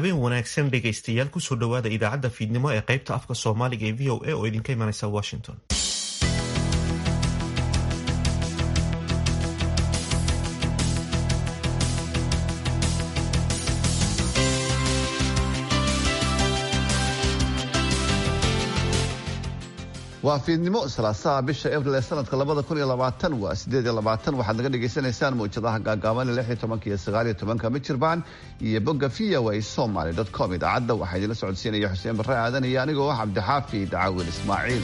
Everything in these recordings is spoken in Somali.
habeen wanaagsan dhegaystayaal kusoo dhowaada idaacadda fiidnimo ee qaybta afka soomaaliga ee v o a oo idinka imanaysa washington waa fiidnimo salaasaha bisha abril ee sanadka labada kun iyo labaatan waa sideed iyo labaatan waxaad naga dhagaysanaysaan mawjadaha gaagaaban lix iyo tobanka iyo sagaal iyo tobanka mijirbaan iyo bogga v o a somaly dot com idaacadda waxaa idinla socodsiinaya xuseen barre aadan iyo anigoo ah cabdixaafi dacaawil ismaaciil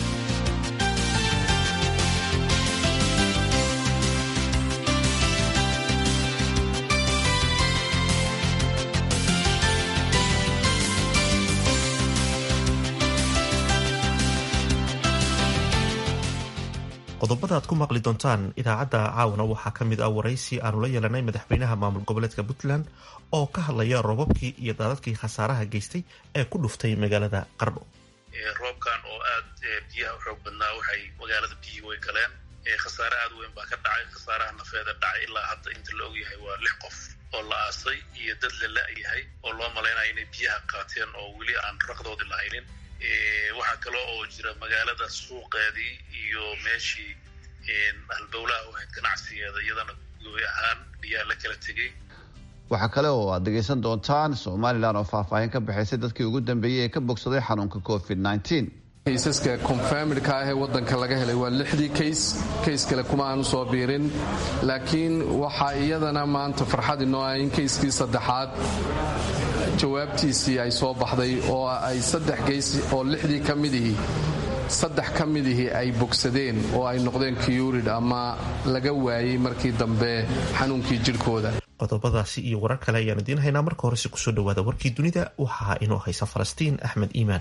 qodobada aad ku maqli doontaan idaacadda caawana waxaa ka mid ah waraysi aanu la yeelanay madaxweynaha maamul goboleedka puntland oo ka hadlaya roobabkii iyo daadadkii khasaaraha geystay ee ku dhuftay magaalada qardho roobkan oo aad biyaha u xoog badnaa waxay magaalada biyihii way galeen khasaare aad weyn baa ka dhacay khasaaraha nafeeda dhacay ilaa hadda inta la ogyahay waa lix qof oo la aasay iyo dad la la-yahay oo loo malaynayo inay biyaha qaateen oo weli aan raqdoodii lahaynin waxaa kale oo jira magaalada suuqeedii iyo meeshii halbowlaha u ahayd ganacsigeeda iyadana gooy ahaan biyaa la kala tegey waxaa kale oo aad dhegaysan doontaan somalilan oo faahfaahin ka bixaysay dadkii ugu dambeeyey ee ka bogsaday xanuunka covid kaysaska confamidka ah ee wadanka laga helay waa lixdii kays kays kale kuma aanu soo biirin laakiin waxaa iyadana maanta farxad inoo ah in kayskii saddexaad jawaabtiisii ay soo baxday oo ay saddex geys oo lixdii ka midihii saddex ka midihii ay bogsadeen oo ay noqdeen kiyurid ama laga waayey markii dambe xanuunkii jidhkooda qodobadaasi iyo warar kale ayaan idiin haynaa marka horese kusoo dhawaada warkii dunida waxaa inoo haysa falastiin axmed iimaan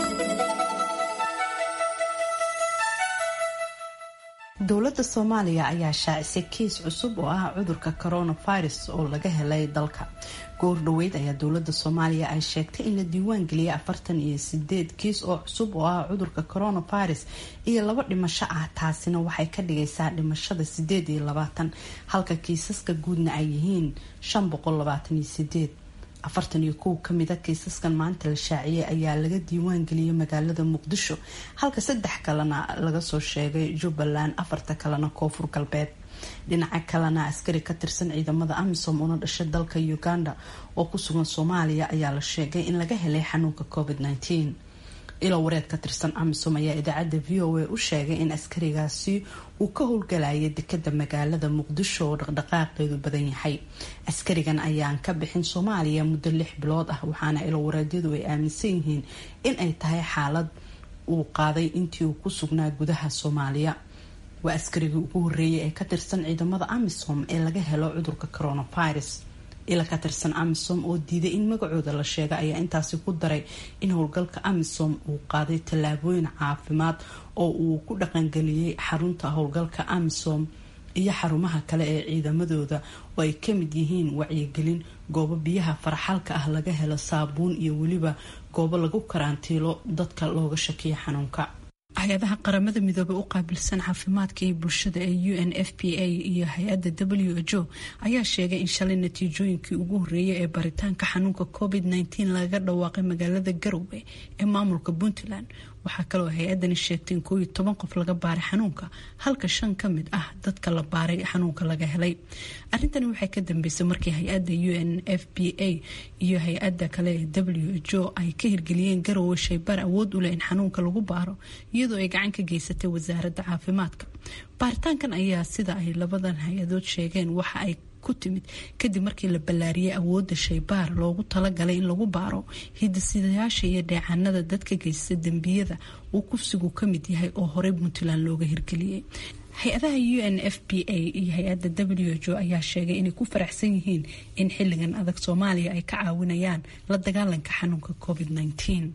dowladda soomaaliya ayaa shaacisay kiis cusub oo ah cudurka coronavirus oo laga helay dalka goor dhoweyd ayaa dowladda soomaaliya ay sheegtay in la diiwaan geliyay afartan iyo sideed kiis oo cusub oo ah cudurka coronavirus iyo laba dhimasho ah taasina waxay ka dhigaysaa dhimashada sideed iyo labaatan halka kiisaska guudna ay yihiin shan boqol labaatan iyo sideed afartan iyo kow kamida kiisaskan maanta la shaaciyay ayaa laga diiwaan geliyay magaalada muqdisho halka saddex kalena laga soo sheegay jubbaland afarta kalena koonfur galbeed dhinaca kalena askari ka tirsan ciidamada amisom una dhashay dalka uganda oo ku sugan soomaaliya ayaa la sheegay in laga helay xanuunka covid -19 ilo wareed ka tirsan amisom ayaa idaacadda v o a u sheegay in askarigaasi uu ka howlgalayay dekada magaalada muqdisho oo dhaqdhaqaaqeedu badan yahay askarigan ayaan ka bixin soomaaliya muddo lix bilood ah waxaana ilo wareedyadu ay aaminsan yihiin in ay tahay xaalad uu qaaday intii uu ku sugnaa gudaha soomaaliya waa askarigii ugu horeeyay ee ka tirsan ciidamada amisom ee laga helo cudurka coronavirus ila ka tirsan amisom oo diiday in magacooda la sheega ayaa intaasi ku daray in howlgalka amisom uu qaaday tallaabooyin caafimaad oo uu ku dhaqangeliyey xarunta howlgalka amisom iyo xarumaha kale ee ciidamadooda oo ay kamid yihiin wacyigelin goobo biyaha faraxalka ah laga helo saabuun iyo weliba goobo lagu karantiilo dadka looga shakiya xanuunka hay-adaha qaramada midoobey u qaabilsan caafimaadka iyo bulshada ee u n f p a iyo hay-adda w h o ayaa sheegay in shalay natiijooyinkii ugu horeeyay ee baritaanka xanuunka covid -19 lagaga dhawaaqay magaalada garowe ee maamulka puntland waxaa kaloo hay-adani sheegtay in kooiyo toban qof laga baaray xanuunka halka shan ka mid ah dadka la baaray xanuunka laga helay arrintani waxay ka dambeysay markii hay-adda u n f p a iyo hay-adda kale ee w h o ay ka hirgeliyeen garowe shaybaar awood u leh in xanuunka lagu baaro iyadoo ay gacan ka geysatay wasaaradda caafimaadka baaritaankan ayaa sida ay labadan hay-adood sheegeen waxa ay ku timid kadib markii la ballaariyay awoodda shaybaar loogu talagalay in lagu baaro hidasidayaasha iyo dheecaanada dadka geysta dembiyada uu kufsigu ka mid yahay oo horey puntland looga hirgeliyey hay-adaha u n f p a iyo hay-adda w h o ayaa sheegay inay ku faraxsan yihiin in xilligan adag soomaaliya ay ka caawinayaan la dagaalanka xanuunka covid -19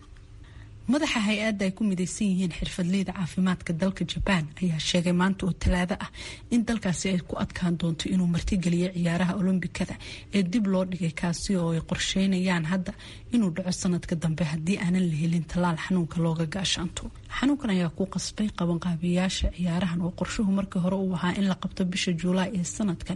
madaxa hay-adda ay ku midaysan yihiin xirfadleyda caafimaadka dalka jabaan ayaa sheegay maanta oo talaado ah in dalkaasi ay ku adkaan doonto inuu martigeliyo ciyaaraha olombikada ee dib loo dhigay kaasi oo ay qorsheynayaan hadda inuu dhaco sanadka dambe haddii aanan la helin tallaal xanuunka looga gaashaanto xanuunkan ayaa ku qasbay qabanqaabiyayaasha ciyaarahan oo qorshuhu markii hore uu ahaa in la qabto bisha juulaay ee sanadkan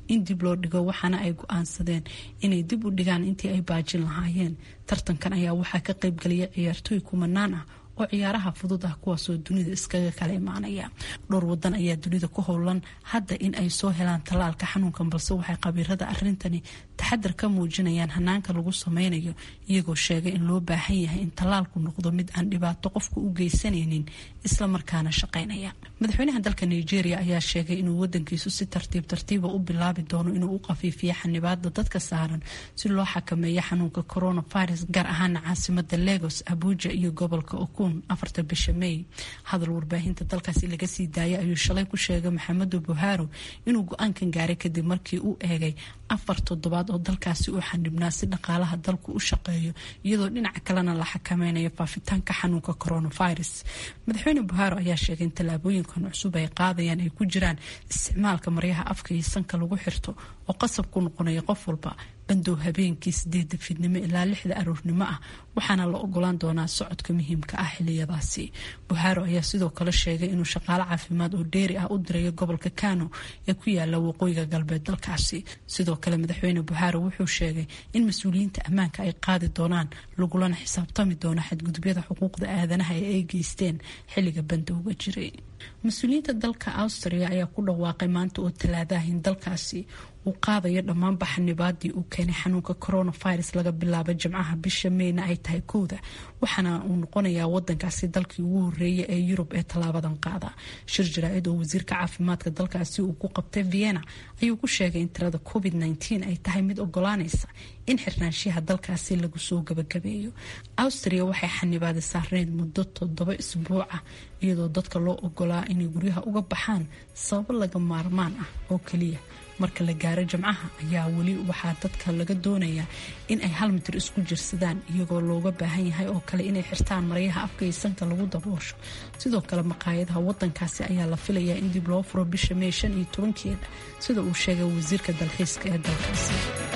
in dib loo dhigo waxaana ay go-aansadeen inay dib u dhigaan intii ay baajin lahaayeen tartankan ayaa waxaa ka qaybgelaya ciyaartooy kumanaan ah oo ciyaaraha fudud ah kuwaasoo dunida iskaga kala imaanaya dhowr wadan ayaa dunida ku howlan hadda in ay soo helaan tallaalka xanuunkan balse waxay khabiirada arintani taxadar ka muujinayaan hanaanka lagu sameynayo iyagoo sheegay in loo baahan yahay in tallaalku noqdo mid aan dhibaato qofka u geysanaynin islamarkaana shaqaynaya madaxweynaha dalka nigeria ayaa sheegay inuu wadankiisu si tartiib tartiiba u bilaabi doono inuu u qafiifiyo xanibaada dadka saaran si loo xakameeyo xanuunka coronavirus gaar ahaana caasimada legos abuja iyo gobolka okun afarta bisha may hadal warbaahinta dalkaasi laga sii daayay ayuu shalay ku sheegay maxamedu buharo inuu go-aankan gaaray kadib markii uu eegay afar toddobaad oo dalkaasi uu xanibnaa si dhaqaalaha dalku u shaqeeyo iyadoo dhinaca kalena la xakameynayo faafitaanka xanuunka coronavirus madaxweyne buharo ayaa sheegay in tallaabooyinkan cusub ay qaadayaan ay ku jiraan isticmaalka maryaha afka iyo sanka lagu xirto oo qasab ku noqonaya qof walba bandow habeenkii sideeda fiidnimo ilaa lixda aroornimo ah waxaana la ogolaan doonaa socodka muhiimka ah xiliyadaasi buharo ayaa sidoo kale sheegay inuu shaqaale caafimaad oo dheeri ah u dirayo gobolka kano ee ku yaala waqooyiga galbeed dalkaasi sidoo kale madaxweyne buharo wuxuu sheegay in mas-uuliyiinta ammaanka ay qaadi doonaan lagulana xisaabtami doono xadgudubyada xuquuqda aadanaha ee ay geysteen xilliga bandowga jiray mas-uuliyiinta dalka austria ayaa ku dhawaaqay maanta oo talaadaah in dalkaasi uu qaadayo dhammaanba xanibaadii uu keenay xanuunka coronavirus laga bilaabo jimcaha bisha meyna ay tahay kowda waxaana uu noqonayaa wadankaasi dalkii ugu horeeyay ee yurub ee tallaabadan qaada shir jaraa-id oo wasiirka caafimaadka dalkaasi uu ku qabtay vienna ayuu ku sheegay in tirada covid -19 ay tahay mid ogolaanaysa in xirnaanshiyaha dalkaasi lagu soo gabagabeeyo austria waxay xanibaadi saarneyd muddo toddoba isbuuc ah iyadoo dadka loo ogolaa inay guryaha uga baxaan sababo laga maarmaan ah oo keliya marka la gaaro jimcaha ayaa weli waxaa dadka laga doonayaa in ay hal mitir isku jirsadaan iyagoo looga baahan yahay oo kale inay xirtaan maryaha afka iyo sanka lagu daboosho sidoo kale maqaayadaha wadankaasi ayaa la filayaa in dib loo furo bisha mey shan iyo tobankeeda sida uu sheegay wasiirka dalxiiska ee dalkaasi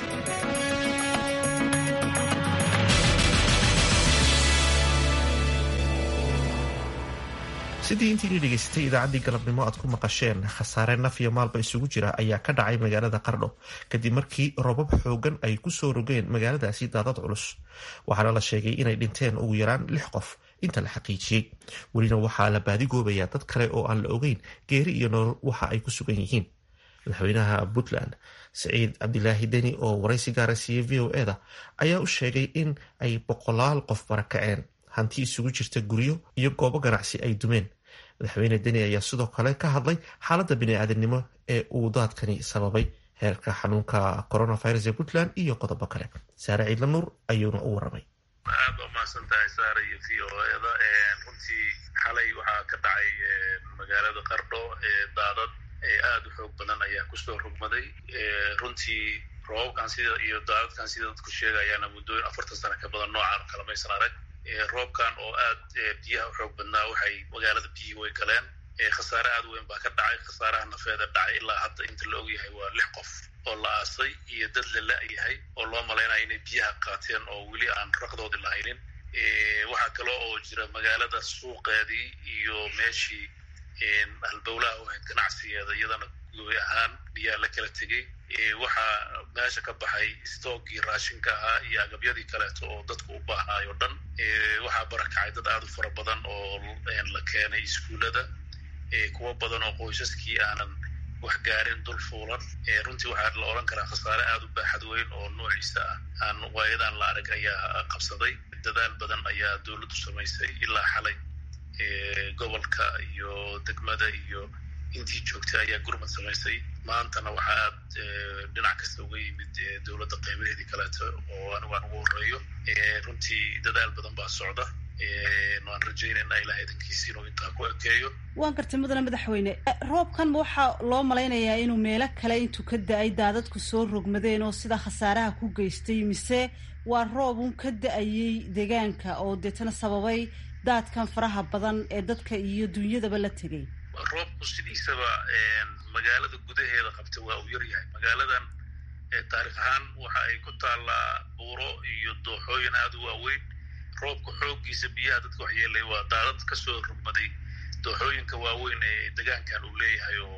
sidii intiini dhegaystay idaacaddii galabnimo aad ku maqasheen khasaare naf iyo maalba isugu jira ayaa ka dhacay magaalada qardho kadib markii robab xoogan ay kusoo rogeen magaaladaasi daadad culus waxaana la sheegay inay dhinteen ugu yaraan lix qof inta la xaqiijiyey welina waxaa la baadigoobayaa dad kale oo aan la ogeyn geeri iyo nolol waxa ay ku sugan yihiin madaxweynaha puntland saciid cabdilaahi deni oo waraysi gaara siiyey v o eda ayaa u sheegay in ay boqolaal qof barakaceen hanti isugu jirta guryo iyo goobo ganacsi ay dumeen madaxweyne deni ayaa sidoo kale ka hadlay xaaladda bini-aadamnimo ee uu daadkani sababay heerka xanuunka coronavirus ee puntland iyo qodobo kale saare ciidla nuur ayuuna u waramay aad ba umahadsan tahay saare iyo v o eda runtii xalay waxaa ka dhacay magaalada qardho daadad aada u xoog badan ayaa kusoo rogmaday runtii roobabkan sida iyo daadadkan sida dadku sheegayaana muddooyin afartan sano ka badan noocaan kalamaysan arag roobkan oo aad biyaha u xoog badnaa waxay magaalada biyihii way galeen khasaare aad weyn baa ka dhacay khasaaraha nafeeda dhacay ilaa hadda inta la ogyahay waa lix qof oo la aasay iyo dad la la-yahay oo loo malaynayo inay biyaha qaateen oo weli aan raqdoodi lahaynin waxaa kale oo jira magaalada suuqeedii iyo meeshii halbowlaha u ahayd ganacsigeeda iyadana goy ahaan biyaa la kala tegey waxaa meesha ka baxay stoogii raashinka ahaa iyo agabyadii kaleeto oo dadku u baahnaay o dhan waxaa barakacay dad aada u fara badan oo la keenay iskuullada kuwo badan oo qoysaskii aanan wax gaarin dul fuulan runtii waxaa la odhan karaa khasaare aada u baaxad weyn oo noociisa ah aan waayadaan la arag ayaa qabsaday dadaal badan ayaa dowladdu samaysay ilaa xalay gobolka iyo degmada iyo intii joogtay ayaa gurmad samaysay maantana waxaa aad dhinac kasta uga yimid dowladda qaybaheedii kaleeto oo anigu aan ugu horeeyo runtii dadaal badan baa socda waan rajaynayna ilaah idankiisi inuu intaa ku ekeeyo waan gartay mudane madaxweyne roobkan waxaa loo malaynayaa inuu meelo kale intuu ka da-ay daadadku soo rogmadeen oo sida khasaaraha ku geystay mise waa roob un ka da-ayay deegaanka oo deetana sababay daadkan faraha badan ee dadka iyo dunyadaba la tegay roobku sidiisaba magaalada gudaheeda qabta waa uu yaryahay magaaladan taarikh ahaan waxa ay ku taallaa buuro iyo dooxooyin aada u waaweyn roobka xooggiisa biyaha dadka waxyeelay waa daadad kasoo rogmaday dooxooyinka waaweyn ee degaankan uu leeyahay oo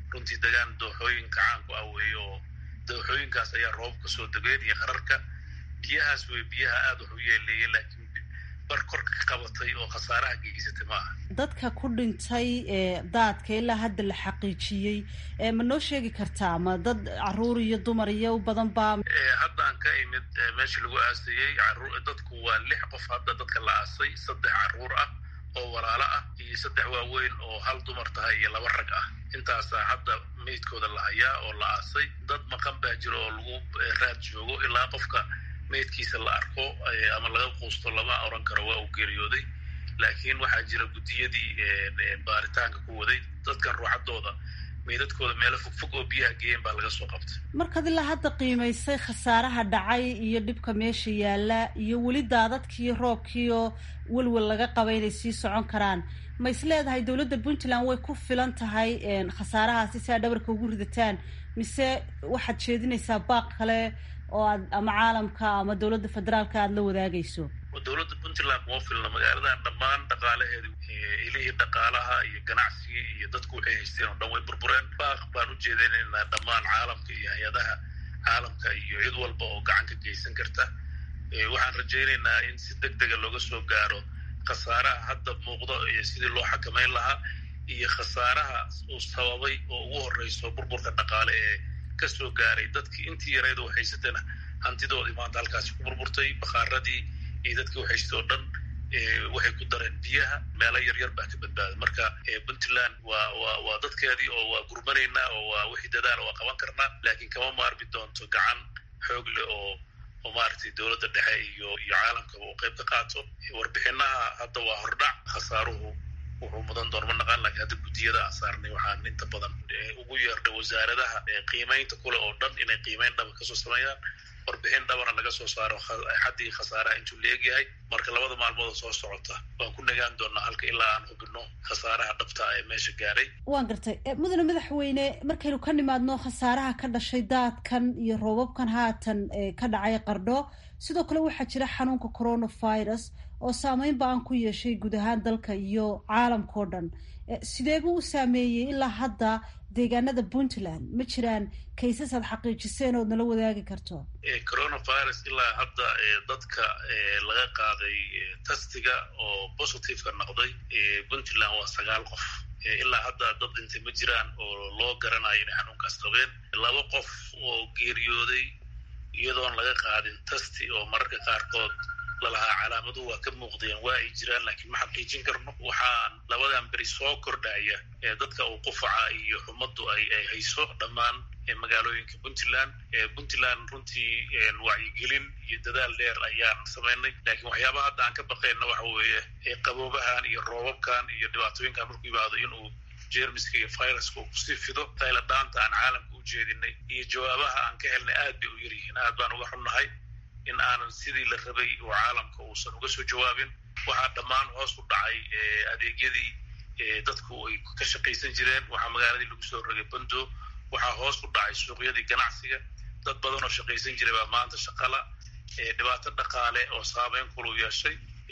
runtii degaan dooxooyinka caanku ah weeye oo dooxooyinkaas ayaa roobka soo degeen iyo qararka biyahaas wey biyaha aada wax u yeeleeyay laakiin bar korka ka qabatay oo khasaaraha geysatay ma aha dadka ku dhintay daadka ilaa hadda la xaqiijiyey ma noo sheegi kartaa ma dad caruur iyo dumar iyo u badan baa haddaan ka imid meeshii lagu aasayey dadku waa lix qof hadda dadka la aasay saddex caruur ah oo walaalo ah iyo saddex waaweyn oo hal dumar tahay iyo laba rag ah intaasaa hadda meydkooda la hayaa oo la aasay dad maqan baa jiro oo lagu raad joogo ilaa qofka meydkiisa la arko ama laga quusto lama oran karo waa uu geeriyooday laakiin waxaa jira guddiyadii baaritaanka ku waday dadkan ruuxadooda meydadkooda meelo fogfog oo biyaha geeyeen baa laga soo qabtay markaad ilaa hadda qiimaysay khasaaraha dhacay iyo dhibka meesha yaalla iyo weli daadadkiiyo roobkiioo welwel laga qaba inay sii socon karaan ma is leedahay dowladda puntland way ku filan tahay khasaarahaasi si aad dhabarka ugu ridataan mise waxaad jeedinaysaa baaq kale oo aad ama caalamka ama dowladda federaalka aada la wadaagayso dowladda puntland kuma filna magaaladan dhammaan dhaqaalaheedi ilihii dhaqaalaha iyo ganacsigii iyo dadku waxay haysteen oo dhan way burbureen baaq baan u jeedinaynaa dhammaan caalamka iyo hay-adaha caalamka iyo cid walba oo gacan ka geysan karta waxaan rajaynaynaa in si deg dega looga soo gaaro khasaaraha hadda muuqdo iyo sidii loo xakamayn lahaa iyo khasaaraha uu sababay oo ugu horeyso burburka dhaqaale ee kasoo gaaray dadkii intii yareyd oo haysatana hantidoodii maanta halkaasi ku burburtay bakaaradii iyo dadkii uhaystay oo dhan waxay ku dareen biyaha meelo yaryar baa ka badbaaday marka puntland waa wa waa dadkeedii oo waa gurmanaynaa oo waa wixii dadaala waa qaban karnaa laakiin kama maarmi doonto gacan xoog leh oo oo maaragtay dowladda dhexe iyo iyo caalamkaba uu qayb ka qaato warbixinaha hadda waa hordhac khasaaruhu wuxuu mudan doon ma naqaan lakiin hadda guddiyada aan saarnay waxaan inta badan ugu yeernay wasaaradaha qiimaynta kule oo dhan inay qiimayn dhaba kasoo sameeyaan warbixin dhabana laga soo saaro xaddii khasaaraha intuu leegyahay marka labada maalmood oo soo socota waan ku nagaan doonaa halka ilaa aan hubino khasaaraha dhabta ee meesha gaaray waan gartay mudane madaxweyne markaynu ka nimaadno khasaaraha ka dhashay daadkan iyo roobabkan haatan ka dhacay qardho sidoo kale waxaa jira xanuunka coronavirus oo saameyn ba-an ku yeeshay guud ahaan dalka iyo caalamkao dhan sidee buu u saameeyey ilaa hadda deegaanada puntland ma jiraan kaysas aad xaqiijiseen ood nala wadaagi karto coronavirus ilaa hadda dadka laga qaaday tastiga oo positiveka noqday puntland waa sagaal qof ilaa hadda dad dhintay ma jiraan oo loo garanayo inay xanuunkaas qabeen laba qof oo geeriyooday iyadoon laga qaadin tasti oo mararka qaarkood lalahaa calaamaduhu waa ka muuqdeen waa ay jiraan laakiin ma xaqiijin karno waxaan labadan beri soo kordhaya ee dadka uu qufaca iyo xumaddu ay ay hayso dhammaan magaalooyinka puntland puntland runtii wacyigelin iyo dadaal dheer ayaan samaynay laakiin waxyaabaha hadda aan ka baqayna waxa weeye qaboobahan iyo roobabkan iyo dhibaatooyinkan markuu yimaado inuu jermiska iyo viruska uu kusii fido tayladhaanta aan caalamka u jeedinay iyo jawaabaha aan ka helnay aad bay u yaryihiin aad baan uga xunnahay in aanan sidii la rabay oo caalamka uusan uga soo jawaabin waxaa dhammaan hoos u dhacay adeegyadii dadku ay ka shaqaysan jireen waxaa magaaladii lagu soo rogay bando waxaa hoos u dhacay suuqyadii ganacsiga dad badan oo shaqaysan jiray baa maanta shaqala dhibaato dhaqaale oo saameyn kulu yeeshay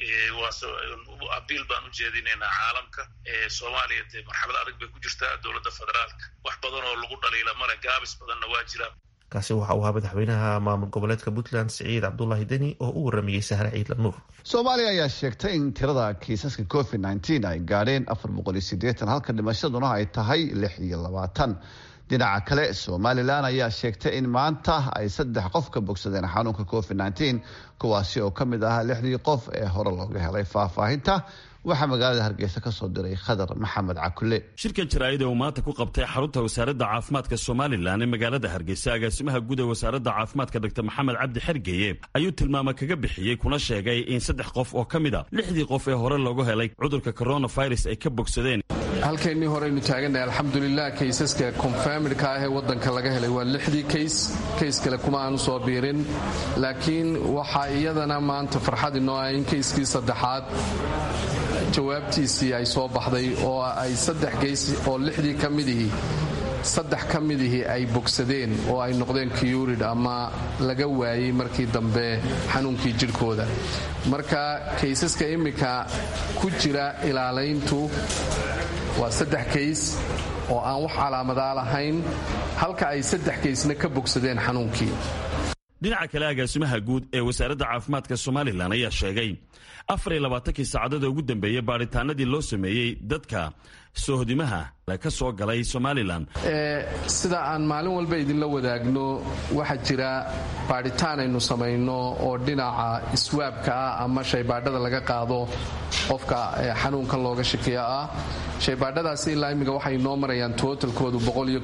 abiil baan u jeedinaynaa caalamka soomaaliya dee marxalad adag bay ku jirtaa dowladda federaalka wax badan oo lagu dhaliila male gaabis badanna waa jiraan kaasi waxa uu ahaa madaxweynaha maamul goboleedka puntland siciid cabdulaahi deni oo u waramayey sahre ciidla nuur soomaaliya ayaa sheegtay in tirada kiisaska covid nteen ay gaadheen afar boqol iyo sideetan halka dhimashaduna ay tahay lix iyo labaatan dhinaca kale somalilan ayaa sheegtay in maanta ay saddex qof ka bogsadeen xanuunka covid nteen kuwaasi oo ka mid ahaa lixdii qof ee hore looga helay faahfaahinta waxaa magaalada hargeysa ka soo diray khadar maxamed cakule shirka jaraa'ida uu maanta ku qabtay xarunta wasaaradda caafimaadka somalilan ee magaalada hargeysa agaasimaha guud ee wasaaradda caafimaadka dr maxamed cabdi xergeeye ayuu tilmaamo kaga bixiyey kuna sheegay in saddex qof oo ka mid a lixdii qof ee hore loogu helay cudurka coronavirus ay ka bogsadeen halkaynii horeynu taagannahay alxamdulilah kaysaska konfamidka ah ee waddanka laga helay waa lixdii kays kays kale kuma aanu soo biirin laakiin waxaa iyadana maanta farxad inoo ah in kayskii saddexaad jawaabtiisii ay soo baxday oo ay saddex geys oo lixdii ka midihii saddex ka midihii ay bogsadeen oo ay noqdeen kiyurid ama laga waayey markii dambe xanuunkii jidhkooda marka kaysaska iminka ku jira ilaalayntu waa saddex kays oo aan wax calaamadaa lahayn halka ay saddex kaysna ka bogsadeen xanuunkii dhinaca kale agaasimaha guud ee wasaaradda caafimaadka somalilan ayaa sheegay afariyo labaatankii saacadada ugu dambeeyey baadhitaanadii loo sameeyey dadka soohdimaha ka soo galay somalilan sida aan maalin walba idinla wadaagno waxaa jira baadhitaan aynu samayno oo dhinaca iswaabka ah ama shaybaadhada laga qaado qofka xanuunkan looga shakiya ah shaybaadhadaasi ilaa imminka waxay noo marayaan tootalkoodu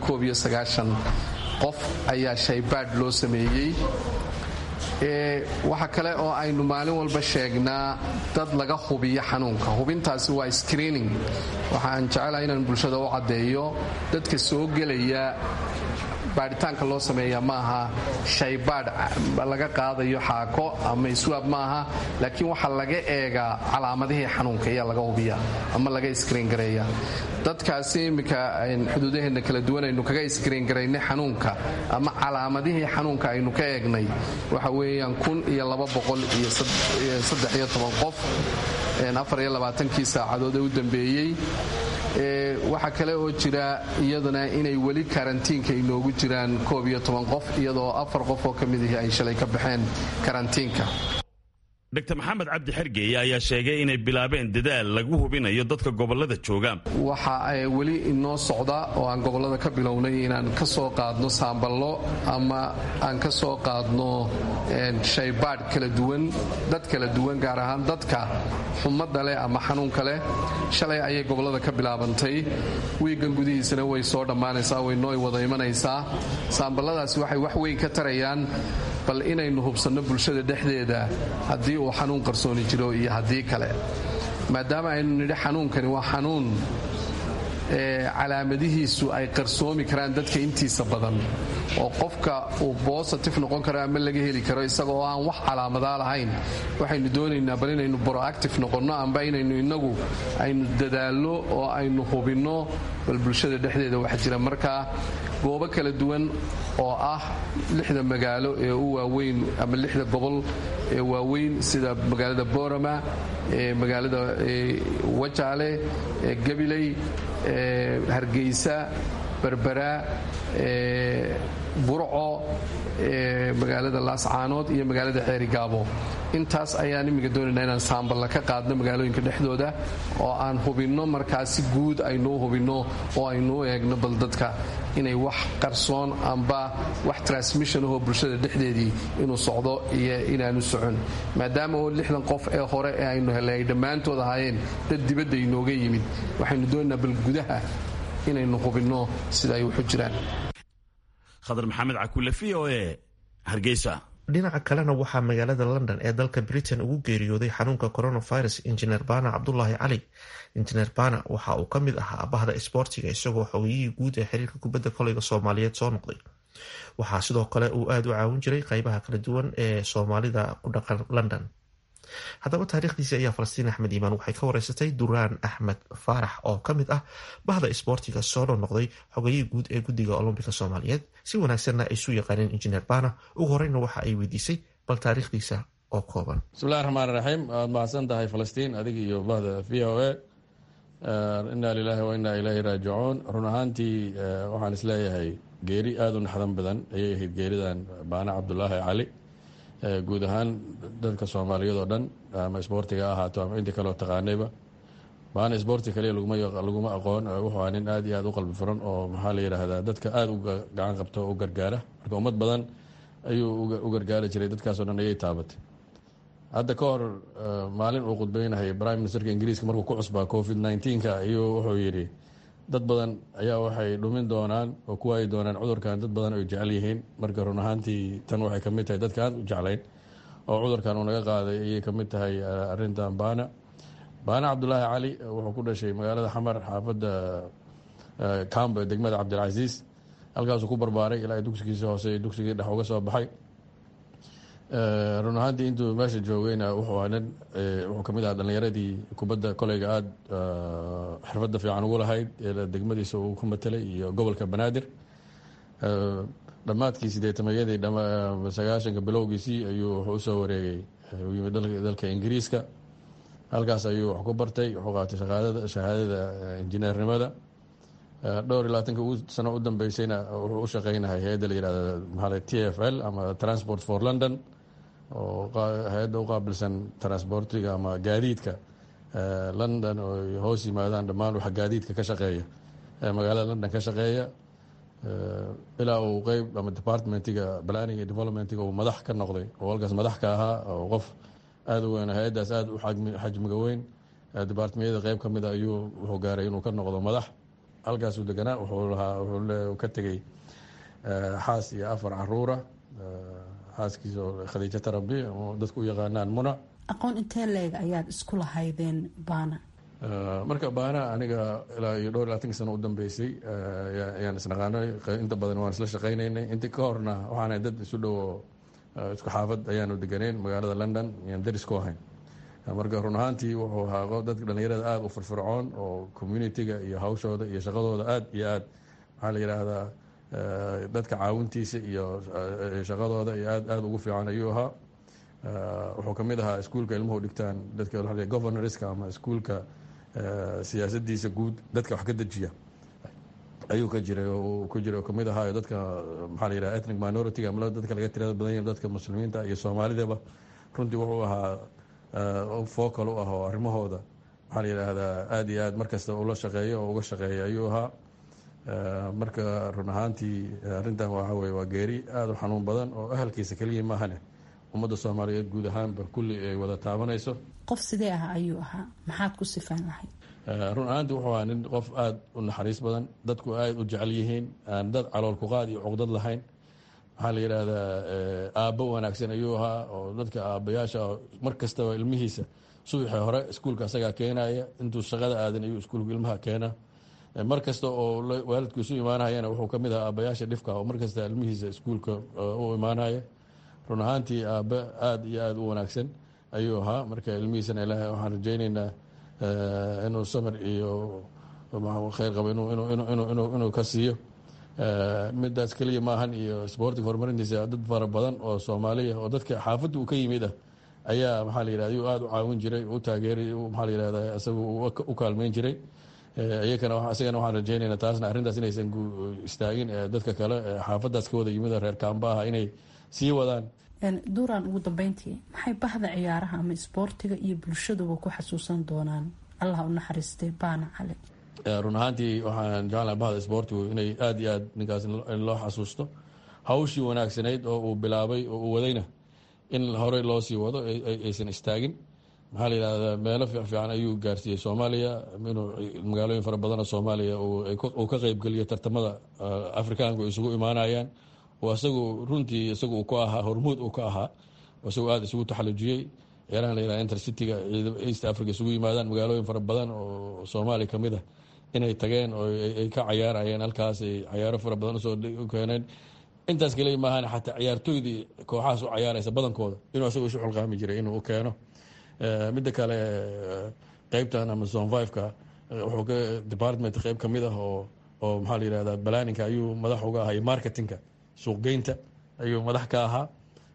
qof ayaa shaybaadh loo sameeyey waxa kale oo aynu maalin walba sheegnaa dad laga hubiyo xanuunka hubintaasi waa screening waxaan jecelahay inaan bulshada u caddeeyo dadka soo gelaya baadhitaanka loo sameeya maaha shaybaadh laga qaadayo xaako ama iswaab maaha laakiin waxaa laga eegaa calaamadihii xanuunka ayaa laga hubiya ama laga iskriin gareeya dadkaasi iminka xuduudaheenna kala duwan aynu kaga iskriin garaynay xanuunka ama calaamadihii xanuunka aynu ka eegnay waxa weeyaan kun iyo laba boqol iyo saddex iyo toban qof afar iyo labaatankii saacadood ee u dambeeyey waxaa kale oo jira iyaduna inay weli karantiinka inoogu jiraan koob iyo toban qof iyadoo afar qof oo ka mid ihi ay shalay ka baxeen karantiinka dr maxamed cabdi xergeeye ayaa sheegay inay bilaabeen dadaal lagu hubinayo dadka gobolada jooga waxa weli inoo socda oo aan gobolada ka bilownay inaan ka soo qaadno saamballo ama aan ka soo qaadno shaybaadh kala duwan dad kala duwan gaar ahaan dadka xumadda leh ama xanuunka leh shalay ayay gobolada ka bilaabantay wiigan gudihiisana way soo dhammaanaysaa waynoo wada imanaysaa saamballadaasi waxay wax weyn ka tarayaan bal inaynu hubsanno bulshada dhexdeeda haddii uu xanuun qarsooni jiro iyo haddii kale maadaama aynu nidhi xanuunkani waa xanuun calaamadihiisu ay qarsoomi karaan dadka intiisa badan oo qofka uu bositif noqon karo ama laga heli karo isaga oo aan wax calaamadaa lahayn waxaynu doonaynaa bal inaynu broactive noqonno amba inaynu inagu aynu dadaalno oo aynu hubinno bal bulshada dhexdeeda waxa jira markaa goobo kala duwan oo ah lixda magaalo ee u waaweyn ama lixda gobol ee waaweyn sida magaalada borama ee magaalada wajaale ee gabiley hargeysa berbera burco magaalada laascaanood iyo magaalada ceerigaabo intaas ayaan imminka doonaynaa inaan saamballa ka qaadno magaalooyinka dhexdooda oo aan hubinno markaa si guud aynuu hubinno oo aynuu eegno bal dadka inay wax qarsoon amba wax transmission ahoo bulshada dhexdeedii inuu socdo iyo inaanu socon maadaama oo lixdan qof ee hore ee aynu helay ay dhammaantood ahaayeen dad dibadda inooga yimid waxaynu doonaynaa bal gudaha inaynu hubinno sida ay waxu jiraan khadar maxamed cakule v o e hargeysa dhinaca kalena waxaa magaalada london ee dalka britain ugu geeriyooday xanuunka coronavirus injineer bana cabdulaahi cali injineer bana waxa uu ka mid ahaa bahda isboortiga isagoo xogiyihii guud ee xiriirka kubadda koleyga soomaaliyeed soo noqday waxaa sidoo kale uu aada u caawin jiray qeybaha kala duwan ee soomaalida ku dhaqan london haddaba taariikhdiisi ayaa falastiin axmed iimaan waxay ka wareysatay duraan axmed faarax oo ka mid ah bahda isboortiga soo noqnoqday xogayihii guud ee guddiga olombika soomaaliyeed si wanaagsanna ay isu yaqaaneen injineer bana ugu horeyna waxa ay weydiisay bal taariikhdiisa oo kooban bismillahi raxmaan raxiim waad mahadsan tahay falastiin adiga iyo bahda v o a inaa lilaahi wa inaa ilaahi raajicuun run ahaantii waxaan isleeyahay geeri aada u naxdan badan ayay ahayd geeridan baana cabdulaahi cali guud ahaan dadka soomaaliyeed oo dhan ama isboortiga ha ahaato ama intii kaleo taqaanayba baana isboorti kaliya laguma aqoon wuxuu aa nin aad iyo aad u qalbi furan oo maxaa la yidhaahdaa dadka aada u gacan qabto u gargaara marka ummad badan ayuu u gargaari jiray dadkaasoo dhan ayay taabatay hadda ka hor maalin uu khudbeynahay prime ministerka ingiriiska markuu ku cusbaa covid nneteen-ka ayuu wuxuu yidhi dad badan ayaa waxay dhumin doonaan oo ku waayi doonaan cudurkan dad badan ay jecel yihiin marka run ahaantii tan waxay kamid tahay dadka aan u jeclayn oo cudurkan uu naga qaaday ayay kamid tahay arintan baana baana cabdulaahi cali wuxuu ku dhashay magaalada xamar xaafadda cambo degmada cabdilcasiis halkaasuu ku barbaaray ilaa dugsigiisa hoose dugsigii dhex uga soo baxay run ahaantii intuu meesha joogayna wuxuu nin wuxuu kamid ahaa dhalinyaradii kubadda koleyga aada xirfadda fiican ugu lahayd degmadiisa uu ku matelay iyo gobolka banaadir dhammaadkii sideetamayadii sagaashanka bilowgiisii ayuu wuxuu usoo wareegay yimid dalka ingiriiska halkaas ayuu wax ku bartay wuxuu qaatay shahaadada injineernimada dhowr iyo labaatanka sano u dambeysayna wuxuu u shaqeynahay hay-adda la yihahda maaa t f l ama transport for london oo hay-adda u qaabilsan transportiga ama gaadiidka london oo hoos yimaadaan dhammaan waxa gaadiidka ka shaqeeya magaalada london ka shaqeeya ilaa uu qeyb ama departmentiga planning iyo developmentiga uu madax ka noqday oo halkaas madax ka ahaa oo qof aada u weyn hay-addaas aada u xajmiga weyn departmeyada qeyb ka mida ayuu wuxuu gaaray inuu ka noqdo madax halkaasuu deganaa wuxuu lahaa wuxuu ka tegey xaas iyo afar caruura xaaskiisa oo khadiijo tarabi oo dadku u yaqaanaan muna aqoon intee leeg ayaad isku lahaydeen baana marka baana aniga ilaa iyo dhowr iyo labatanki sano u dambeysay ayaan isnaqaanay inta badan waan isla shaqaynaynay intii ka horna waxaana dad isu dhowo isku xaafad ayaanu deganeyn magaalada london ayaan daris ku ahayn marka run ahaantii wuxuu ahaa dadka dhalinyarada aada u firfircoon oo communitiga iyo hawshooda iyo shaqadooda aada iyo aad maxaa la yidhaahdaa dadka caawintiisa iyo shaqadooda iyo aad aada ugu fiican ayuu ahaa wuxuu kamid ahaa iskuulka ilmuhu dhigtaan dadka governorska ama iskuulka siyaasadiisa guud dadka wax ka dejiya ayuu ka jiray ku jiray oo kamid ahaayo dadka maxaa la yidhaha ethnic minority ama dadka laga tirada badan yahay dadka muslimiinta iyo soomaalidaba runtii wuxuu ahaa focal u ah oo arrimahooda maxaa la yidhaahdaa aada iyo aad markasta ula shaqeeyo oo uga shaqeeya ayuu ahaa marka run ahaantii arrintan waxa weye waa geeri aada u xanuun badan oo ahalkiisa keliya maahane ummadda soomaaliyeed guud ahaanba kulli ay wada taabanayso qof sidee ah ayuu ahaa maxaad ku sifaan lahayd run ahaantii wuxuu ahaa nin qof aada u naxariis badan dadku aada u jecel yihiin aan dad calool kuqaad iyo cuqdad lahayn maxaa la yidhaahdaa aabbo wanaagsan ayuu ahaa oo dadka aabbayaasha mar kastaba ilmihiisa subaxii hore iskuulka asagaa keenaya intuu shaqada aadan ayuu iskuulka ilmaha keena mar kasta oo waalidku isu imaanayana wuxuu ka mid ahaa aabbayaasha dhifka oo mar kasta ilmihiisa iskuulka u imaanaya run ahaantii aabbe aada iyo aada u wanaagsan ayuu ahaa marka ilmihiisana ilaahay waxaan rajayneynaa inuu samir iyo kheyr qabo inuu ka siiyo midaas keliya maahan iyo sboortiga horumarintiisa dad fara badan oo soomaaliya oo dadka xaafadda uu ka yimid ah ayaa maxaa la yidhahda ayuu aada u caawin jiray u taageeray maxaa la yidhahda isagu u kaalmeyn jiray iyakana isagana waxaan rajayneynaa taasna arrintaas inaysan istaagin dadka kale xaafaddaas ka wada yimid reer kaamba ah inay sii wadaan duuraan ugu dambeyntii maxay bahda ciyaaraha ama isboortiga iyo bulshaduba ku xasuusan doonaan allah u naxariistay baana cali run ahaantii waxaan jeclahay bahda isboortigu inay aada iyo aad ninkaas in loo xasuusto hawshii wanaagsanayd oo uu bilaabay oo uu wadayna in horey loo sii wado aysan istaagin maxaa la yidhahdaa meelo fiican ayuu gaarsiiyey soomaaliya inuu magaalooyin fara badanoo soomaaliya uu ka qeybgeliyo tartamada afrikaanku isugu imaanayaan oo isagu runtii isagu uu ku ahaa hormuud uu ka ahaa isagu aada isugu taxalujiyey ciyaarahan la yihahda intercityga east africa isugu yimaadaan magaalooyin fara badan oo soomaaliya ka mid ah inay tageen oo ay ka cayaarayeen halkaas ay cayaaro fara badan usoo keeneen intaas keliya maahan xataa ciyaartooydii kooxahaas u cayaaraysa badankooda inuu isagu isu xulqaami jiray inuu u keeno midda kale qeybtan ama zone fiveka wuxuu ka department qeyb ka mid ah oo oo maxaa la yihahda balaninka ayuu madax uga ahaa iyo marketingka suuqgeynta ayuu madax ka ahaa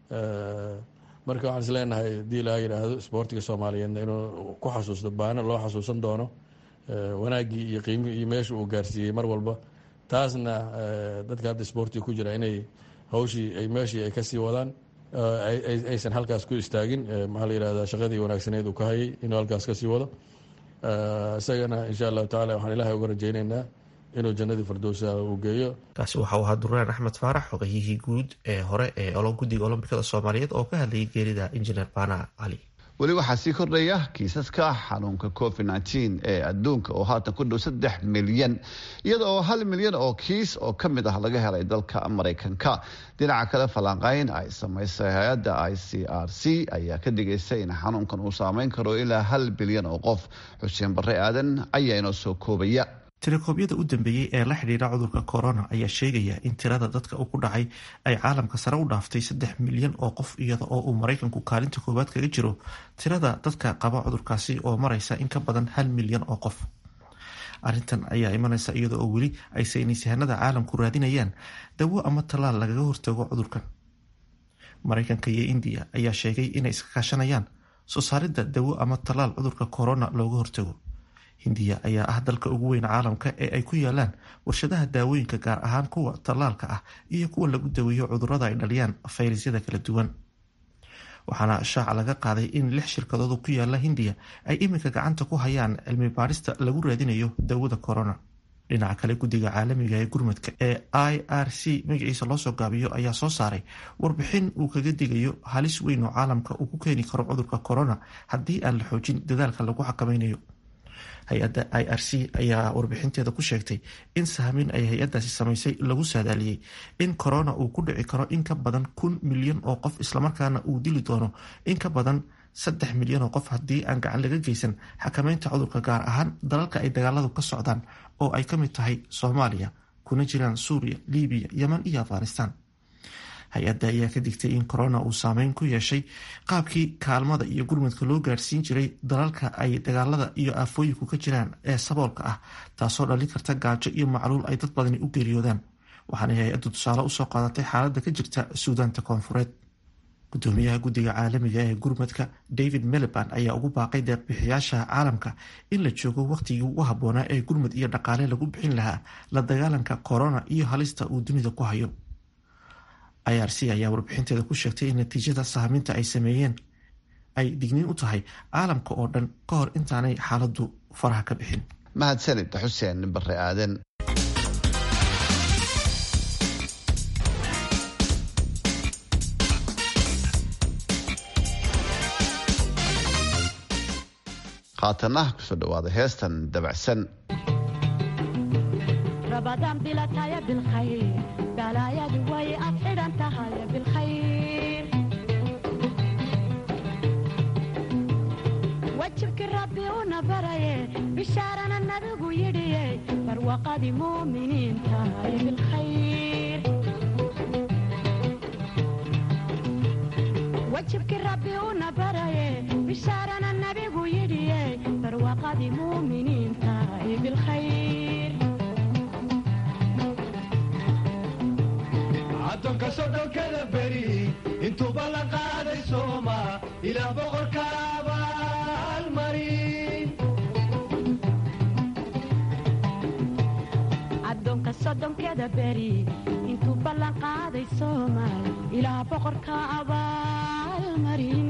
marka waxaan is leenahay hadii laga yidhaahdo isboortiga soomaaliyeedna inuu ku xasuusto baana loo xasuusan doono wanaaggii iyo qiimihii iyo meesha uu gaarsiiyey mar walba taasna dadka hadda isboortiga ku jira inay hawshii ay meeshii ay kasii wadaan aysan halkaas ku istaagin maxaa la yihahda shaqadii wanaagsaneed uu ka hayay inuu halkaas kasii wado isagana insha allahu tacala waxaan ilaahay uga rajayneynaa inuu jannadii firdowsa uu geeyo kaasi waxauu ahaa duraan axmed faarax xogayihii guud ee hore ee guddiga olombikada soomaaliyeed oo ka hadlayay geerida injineer baana cali weli waxaa sii kordhaya kiisaska xanuunka covid nteen ee adduunka oo haatan ku dhow saddex milyan iyada oo hal milyan oo kiis oo ka mid ah laga helay dalka maraykanka dhinaca kale falanqayn ay samaysay hay-adda i c r c ayaa ka dhigaysay in xanuunkan uu saameyn karo ilaa hal bilyan oo qof xuseen barre aadan ayaa inoo soo koobaya telekoobyada u dambeeyey ee la xidhiidha cudurka corona ayaa sheegaya in tirada dadka ku dhacay ay caalamka sare u dhaaftay saddex milyan oo qof iyada oo uu maraykanku kaalinta koowaad kaga jiro tirada dadka qaba cudurkaasi oo maraysa in ka badan hal milyan oo qof arrintan ayaa imanaysa iyada oo weli ay saynisyahanada caalamku raadinayaan dawo ama tallaal lagaga hortago cudurkan maraykanka iyo indiya ayaa sheegay inay iska kaashanayaan soo saaridda dawo ama tallaal cudurka corona looga hortago hindiya ayaa ah dalka ugu weyn caalamka ee ay ku yaalaan warshadaha daawooyinka gaar ahaan kuwa tallaalka ah iyo kuwa lagu daweeyo cudurada ay dhaliyaan fayrasyada kala duwan waxaana shaaca laga qaaday in lix shirkadood ku yaala hindiya ay iminka gacanta ku hayaan cilmi baarista lagu raadinayo dawada corona dhinaca kale guddiga caalamiga ee gurmadka ee i r c magaciisa loosoo gaabiyo ayaa soo saaray warbixin uu kaga digayo halis weyn oo caalamka uu ku keeni karo cudurka corona haddii aan la xoojin dadaalka lagu xakameynayo hay-adda i r c ayaa warbixinteeda ku sheegtay in sahmin ay hay-adaasi samaysay lagu saadaaliyey in corona uu ku dhici karo in ka badan kun milyan oo qof islamarkaana uu dili doono in ka badan saddex milyan oo qof haddii aan gacan laga geysan xakameynta cudurka gaar ahaan dalalka ay dagaaladu ka socdaan oo ay ka mid tahay soomaaliya kuna jiraan suuriya libiya yeman iyo afghanistan hay-adda ayaa ka digtay in corona uu saameyn ku yeeshay qaabkii kaalmada iyo gurmadka loo gaarsiin jiray dalalka ay dagaalada iyo aafooyinku ka jiraan ee saboolka ah taasoo dhalin karta gaajo iyo macluul ay dad badani u geeriyoodaan waxaana hay-addu tusaale usoo qaadatay xaaladda ka jirta suudaanta koonfureed gudoomiyaha guddiga caalamiga ee gurmadka david meliban ayaa ugu baaqay deeqbixiyaasha caalamka in la joogo wakhtigii ugu habboonaa ee gurmad iyo dhaqaale lagu bixin lahaa la dagaalanka corona iyo halista uu dunida ku hayo i r c ayaa warbixinteeda ku sheegtay in natiijada sahminta ay sameeyeen ay digniin u tahay caalamka oo dhan ka hor intaanay xaaladdu faraha ka bixin mahadsanid xuseen bare aaden haatana kusoo dhawaada heestan dabacsan rabadaan bilataya bilkhayr balaayadu way ad xidhan tahay bilkhayr wajibkii rabbi una baraye bishaarana nabigu yidhiye barwaqadii muuminiin tahay bilkhayr wajibkii rabbi una baraye bishaarana nabigu yidhiye barwaqadii muuminiin tahay bilkhayr addoonka sodhonkada beri intuuba la qaaday sooma ilaa boqorka abaalmarin addoonka soddonkeda beri intuu ballan qaaday soomaal ilaa boqorka abaalmarin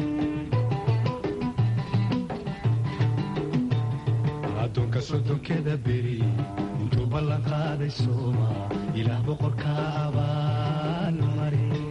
addoonka soddonkeda beri intuu ballan qaaday sooma ilaa boqorka abaalmarin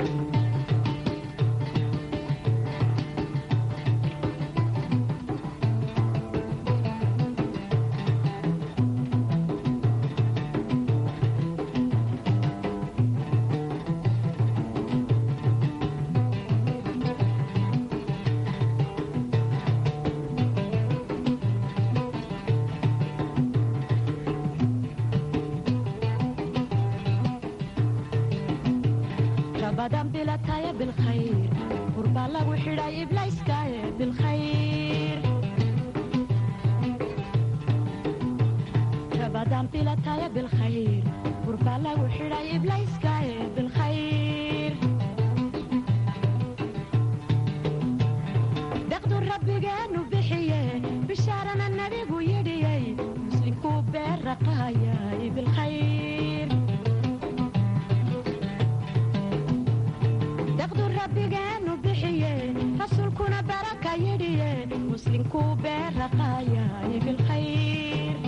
rabadan bilataya bilkhayr qurbaa lagu xidhay iblayskaaye bilkhayr rabadan bilataya bilkhayr qurbaa lagu xidhay iblayskaaye bilkhayr deqdu rabbigeenu bixiye bishaarana nabigu yidhiyey muslimkuu beerraqaayay bilkhayr deqdu rabbigeenu bixiye rasuulkuna baraka yidhiye muslimkuu beerraqaayay bilkhayr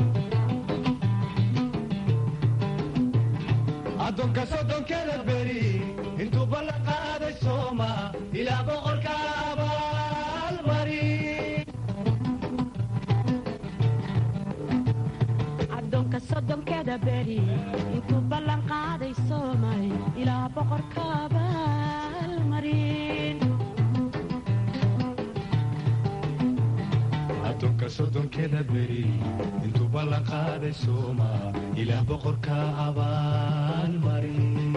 addoonka soddonkeda beri intuu ballan qaaday sooma ilaa boqorka abaalmarin addoonka soddonkeda beri intuu ballan qaaday soomay ilaa boqorka abaalmarin addoonka soddonkeda beri intuu ballan qaaday sooma ilaa boqorka abaalmarin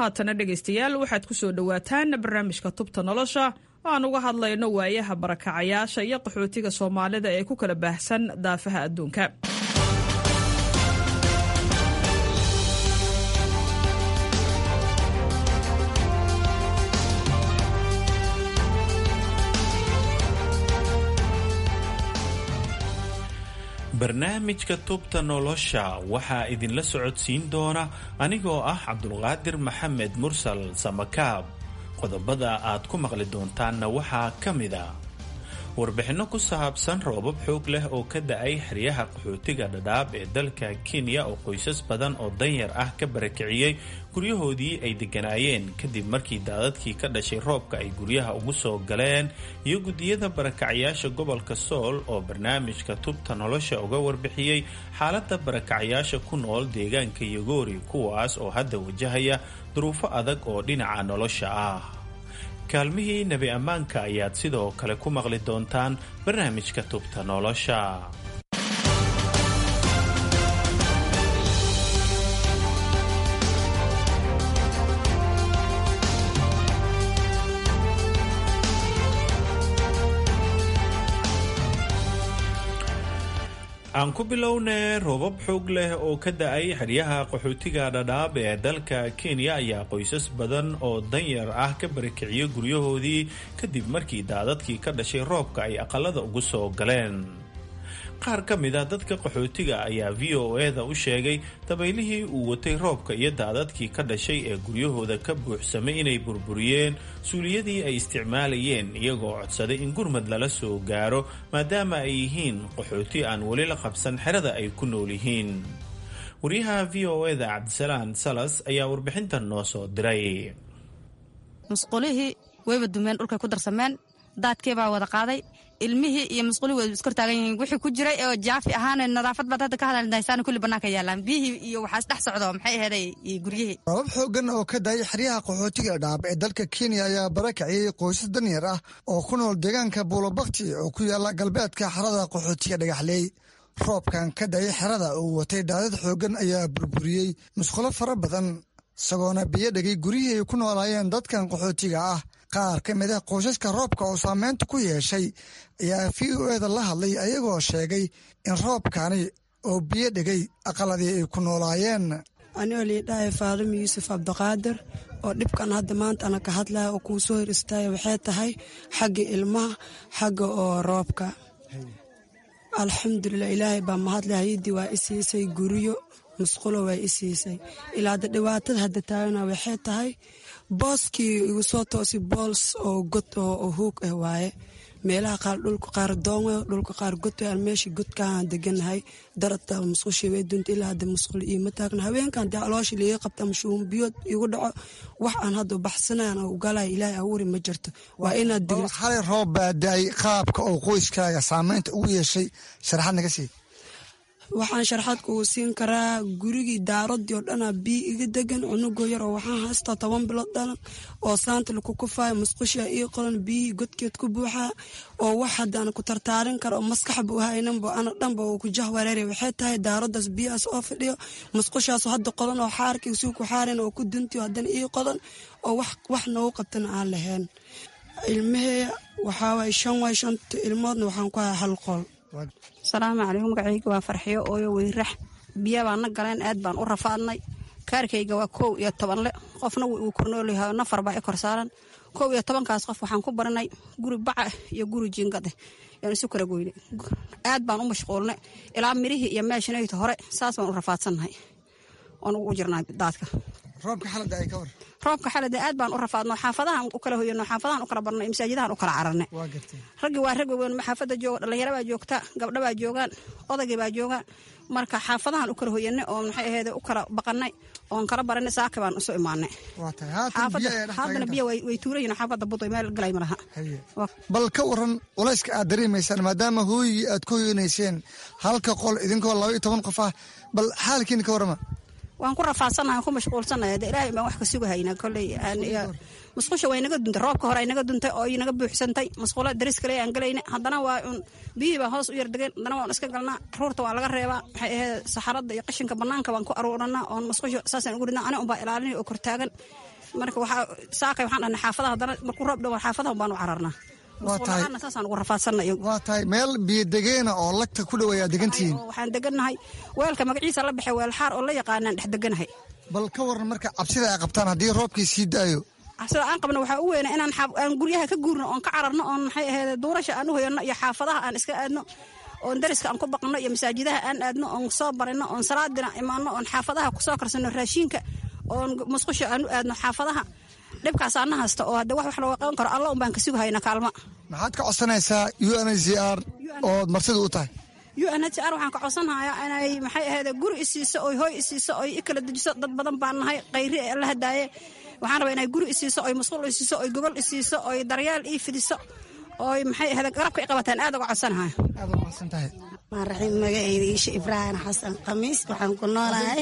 haatana dhegaystayaal waxaad ku soo dhowaataan barnaamijka tubta nolosha aan uga hadlayno waayaha barakacayaasha iyo qaxootiga soomaalida ee ku kala baahsan daafaha adduunka barnaamijka tubta nolosha waxaa idinla socodsiin doona anigoo ah cabdulqaadir maxamed mursal samakaab qodobada aad ku maqli doontaanna waxaa ka mida warbixinno ku saabsan roobab xoog leh oo ka da-ay xeryaha qaxootiga dhadhaab ee dalka kenya oo qoysas badan oo danyar ah ka barakiciyey guryahoodii ay degganaayeen kadib markii daadadkii ka dhashay roobka ay guryaha ugu soo galeen iyo guddiyada barakacayaasha gobolka sool oo barnaamijka tubta nolosha uga warbixiyey xaaladda barakacayaasha ku nool deegaanka yogoori kuwaas oo hadda wajahaya duruufo adag oo dhinaca nolosha ah kaalmihii nebi ammaanka ayaad sidoo kale ku maqli doontaan barnaamijka tubta nolosha aan ku bilownay roobab xoog leh oo ka da-ay xeryaha qaxootiga dhadhaab ee dalka kenya ayaa qoysas badan oo danyar ah ka barakiciyay guryahoodii kadib markii daadadkii ka dhashay roobka ay aqalada ugu soo galeen qaar ka mid a dadka qaxootiga ayaa v o e da u sheegay dabaylihii uu watay roobka iyo daadadkii ka dhashay ee guryahooda ka buuxsamay inay burburiyeen suuliyadii ay isticmaalayeen iyagoo codsaday in gurmad lala soo gaaro maadaama ay yihiin qaxooti aan weli la qabsan xerada ay ku nool yihiin wariyaha v o e da cabdisalaan salas ayaa warbixintan noo soo diray musqulihii wayba dumeen dhulkay ku darsameen daadkeebaa wada qaaday ilmihii iyo musqulihii way iskor taagan yihiin wixii ku jiray oo jaafi ahaan nadaafad baad hadda ka hadaldahaysaan kulli bannaanka yaallaan biyihii iyo waxaas dhex socdo maxay aheeday iyo guryihii roobab xooggan oo ka daayay xeryaha qaxootiga dhaab ee dalka kenya ayaa barakaciyey qoysas danyar ah oo ku nool deegaanka buulobakti oo ku yaalla galbeedka xerada qaxootiga dhagaxleey roobkan ka daayay xerada uu watay daadad xooggan ayaa burburiyey musqulo fara badan isagoona biyo dhegay guryihii ay ku noolaayeen dadkan qaxootiga ah qaar ka mid ah qoysaska roobka oo saameynta ku yeeshay ayaa v o eda la hadlay ayagoo sheegay in roobkani oo biyo dhegay aqaladii ay ku noolaayeen anigoo liidhahay faadimo yuusuf cabdiqaadir oo dhibkan hadda maanta ana ka hadlaya oo kuu soo hor istaaya waxay tahay xagga ilmaha xagga oo roobka alxamdulilah ilaahay baa mahadle hayadii waa i siisay guryo musqulo waa i siisay ilaa hadda dhibaatada hadda taagana waxay tahay booskii igu soo toosi bools oo god oo huug ah waaye meelaha qaar dhulka qaar doonwe dhulka qaar god aan meeshii godkaan deganahay darata musqushii way dunta ilaa hadda musqul iima taagna haweenkan dee calooshii liiga qabta ama shuun biyood igu dhaco wax aan hadda baxsanayan oo ugalaya ilaahay abuuri ma jirto waa inaad digri xalay roob baa da-ay qaabka oo qoyskaaga saameynta ugu yeeshay sharaxad naga sii waxaan sharxaad kugu siin karaa gurigii daaradii oo dhanaa biyo iga degan cunugoo yar oo waxaan haystaa toban bilood dhalan oo saanta laku kufaayo musqushaa ii qolan biyihii godkeed ku buuxaa oo wax haddaan ku tartaarin kara oo maskaxba u haynanba ana dhanba uu ku jah wareeray waxay tahay daaradaas biyahaas oo fadhiyo musqushaasoo hadda qodan oo xaarkii suu ku xaaran oo ku duntiyo haddana ii qodan oo wax noogu qabtana aan lahayn ilmaheeya waxaa waay shan waay shanta ilmoodna waxaan ku haya hal qol asalaamu calaykum magacayga waa farxiyo ooyo weyrax biya baan na galeen aad baan u rafaadnay kaarkayga waa kow iyo tobanle qofna uu kornoolyaha nafar baa i kor saaran kow iyo tobankaas qof waxaan ku baranay guri baca iyo guri jiingade yaan isu kala goyne aad baan u mashquulnay ilaa mirihii iyo meeshanayta hore saas baan u rafaadsannahay oon ugu jirnaa daadka roobka xalada ay ka war roobka xalada aad baan u rafaadno xaafadahan u kala hoyano xaafadahan u kala barnay masaajidahan u kala cararnay raggii waa rag weyn xaafada jooga dhalinyaro baa joogta gabdho baa joogaan odaygii baa joogaan marka xaafadahan u kala hoyanay oo maxay ahayd u kala baqanay oon kala baranay saaka baan isu imaanay haddana biyo way tuurayiin xaafada buday meel galay ma laha bal ka waran culayska aad dareemaysaan maadaama hooyigii aad ku hoyanayseen halka qol idinkoo laba iyo toban qof ah bal xaalkiina ka warama waan ku rafaadsanahay ku mashquulsanaya de ilaahay baan wax ka sugahaynaa kolley musqusha way naga duntay roobka hore ay naga duntay oo inaga buuxsantay musqulo daris kale aan galayna haddana waa un biyihii baa hoos u yar degeen haddana waan iska galnaa ruurta waa laga reebaa maxay ahayd saxarada iyo qashinka banaanka baan ku aruuranaa oon musqusha saasaan ugu ridnaa ani unbaa ilaalinay oo kortaagan marka waxaa saakay waxaan dhahnay xaafadaha haddana markuu roob dhawo xaafadaha baan u cararnaa waa tahay saasaan ugu rafaadsanay waa tahay meel biyodegeena oo lagta ku dhow ayaa degantihiin waxaan degannahay weelka magaciisa la baxay weel xaar oo la yaqaanaan dhex deganahay bal ka waran marka cabsida ay qabtaan haddii roobkii sii daayo cabsida aan qabno waxaa u weyna inaan aan guryaha ka guurno oon ka cararno oon maxay ahayd duurasha aan u hoyanno iyo xaafadaha aan iska aadno oon dariska aan ku baqno iyo masaajidaha aan aadno oon soo barino oon salaadina imaano oon xaafadaha kusoo karsano raashiinka oon musqusha aan u aadno xaafadaha dhibkaas ana haysta oo hadde wax wax looga qaban karo alla un baan ka sugahayna kaalma maxaad ka codsanaysaa u n h c r ood martida u tahay u n h r waxaan ka codsanhayaa inay maxay ahayd guri isiiso oy hoy isiiso oy i kala dejiso dad badan baan nahay qayri ee la hadaaye waxaan rabaa inay guri isiiso oy musqul isiiso oy gogol isiiso oy daryeel ii fidiso oy maxay ahayd garabka i qabataan aad uga codsanahaya aad u mahadsan tahay maaraxiim magaceyda iisha ibraahim xasan khamiis waxaan ku noolahay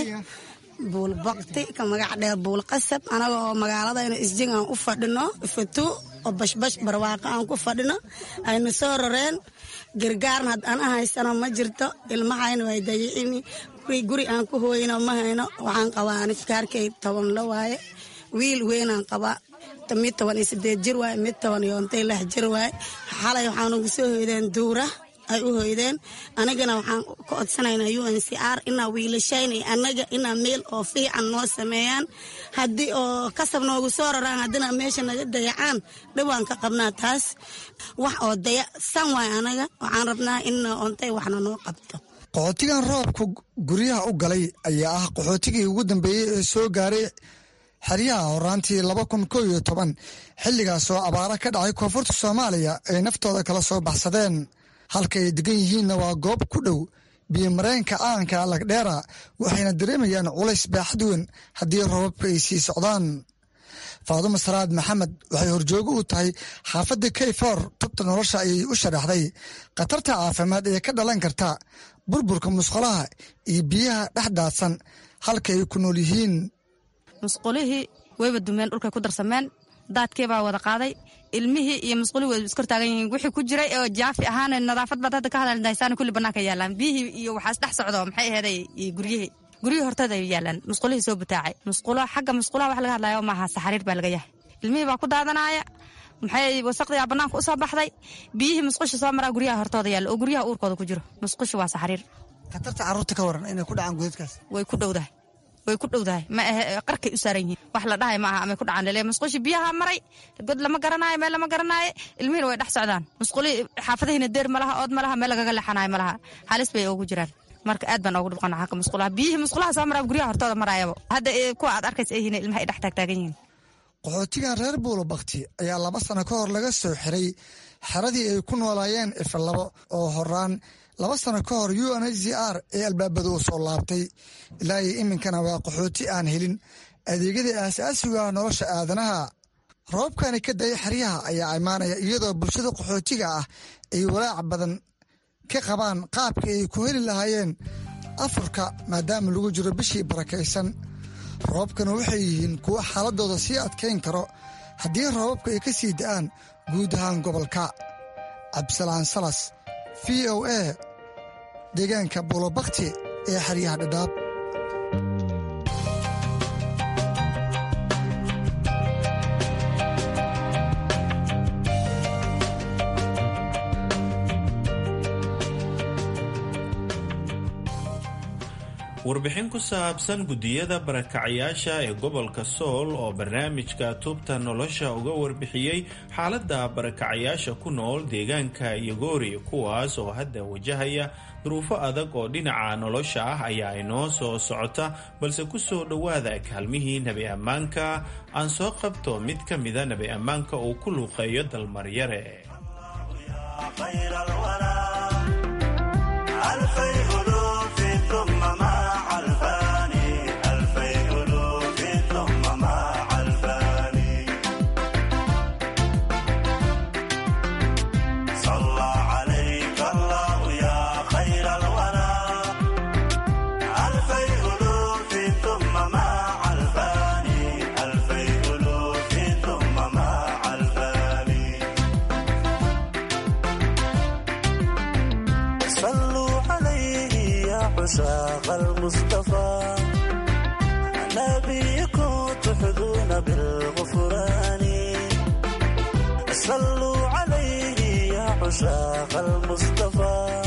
buul bakti ka magac dheer buul qasab anaga oo magaaladayna isjing aan u fadhino fatu oo bashbash barwaaqo aan ku fadhino aynu soo roreen gargaarna had ana haysano ma jirto ilmahayna way dayicini guri aan ku hooyino ma hayno waxaan qabaa anikaarkay toban la waaye wiil weynaan qabaa mid toban iyo sideed jir waaye mid toban iyo ontay lix jir waaye xalay waxaan ugu soo hoydeen duura ay u hoydeen anigana waxaan ka codsanaynaa u n c r inaa wiilashaynay annaga inaa meel oo fiican noo sameeyaan haddii oo kasab noogu soo raraan haddina meesha naga dayacaan dhibaan ka qabnaa taas wax oo daya san waay anaga waxaan rabnaa in ontay waxna noo qabto qaxootigan roobka guryaha u galay ayaa ah qaxootigii ugu dambeeyey ee soo gaaray xeryaha horaantii laba kun koo iyo toban xilligaas oo abaara ka dhacay koonfurta soomaaliya ay naftooda kala soo baxsadeen halka ay degan yihiinna waa goob ku dhow biyomareenka calanka lagdheera waxayna dareemayaan culays baaxad weyn haddii roobabka ay sii socdaan faadumo salaad maxamed waxay horjoogo u tahay xaafadda kayfor tubta nolosha ayay u sharaxday khatarta caafimaad ee ka dhalan karta burburka musqulaha iyo biyaha dhex daadsan halka ay ku nool yihiin musqulihii wayba dumeen dhulkay ku darsameen daadkeebaa wada qaaday ilmihii iyo musqulihii way iskor taagan yihiin wixii ku jiray oo jaafi ahaan nadaafad baad hadda ka hadaldaysaan kulli bannaanka yaalaan biyihii iyo waxaas dhex socdo maxay aheeday guryihii guryihii hortooda ay yaalaan musqulihii soo butaacay musqulo xagga musqulaha wax laga hadlayo maaha saxariir baa laga yahay ilmihii baa ku daadanaya maxay wasaqdiyaa bannaanka u soo baxday biyihii musqusha soo maraa guryaha hortooda yaalla oo guryaha uurkooda ku jiro musqusha waa saxariir khatarta carruurta ka waran inay ku dhacaan godadkaas way ku dhowdahay way ku dhowdahay ma ahe qarkay u saaran yihiin wax la dhahay ma aha amay ku dhacaan lele musqushi biyaha maray god lama garanaayo meel lama garanaayo ilmihiina way dhex socdaan musquli xaafadihiina deer ma laha ood ma laha meel lagaga leexanayo ma laha halis bay ugu jiraan marka aad baan ugu dhibqana xagga musqulaha biyihii musqulaha soo maraa guryaha hortooda maraayaba hadda kuwa aad arkaysa ay yihiin ilmaha ay dhex taagtaagan yihiin qaxootigan reer buulo bakti ayaa laba sano ka hor laga soo xiray xeradii ay ku noolaayeen ifalabo oo horaan laba sano ka hor u n h c r ee albaabada u soo laabtay ilaa iyo iminkana waa qaxooti aan helin adeegyadii aasaasiga ah nolosha aadanaha roobkani ka daya xeryaha ayaa imaanaya iyadoo bulshada qaxootiga ah ay walaac badan ka qabaan qaabka ay ku heli lahaayeen afurka maadaama lagu jiro bishii barakaysan roobkana waxay yihiin kuwo xaaladooda sii adkayn karo haddii roobabka ay ka sii da'aan guud ahaan gobolka cabdisalaan salas v o a deegaanka buulobakti ee xeryaha dhadhaab warbixin ku saabsan guddiyada barakacayaasha ee gobolka sool oo barnaamijka tubta nolosha uga warbixiyey xaaladda barakacayaasha ku nool deegaanka yogoori kuwaas oo hadda wajahaya duruufo adag oo dhinaca nolosha ah ayaa inoo soo socota balse ku soo dhowaada kaalmihii nebi ammaanka aan soo qabto mid ka mida nebi ammaanka uu ku luuqeeyo dalmaryare عشاق المصطفى نبيكم تحظون بالغفران صلوا عليه يا عشاق المصطفى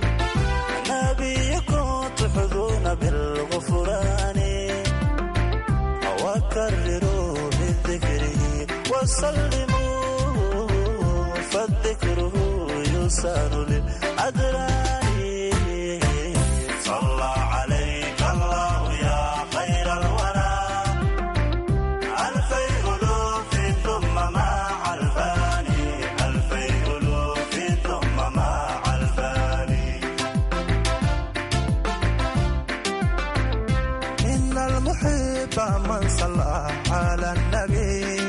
نبيكم تحظون بالغفران وكرروا بذكره وسلموا فالذكره يسار للأدران صلى عليك الله يا خير الورى ألفي ألوف ثم مع الفاني ألفي ألوف ثم مع الفاني إن المحب من صلى على النبي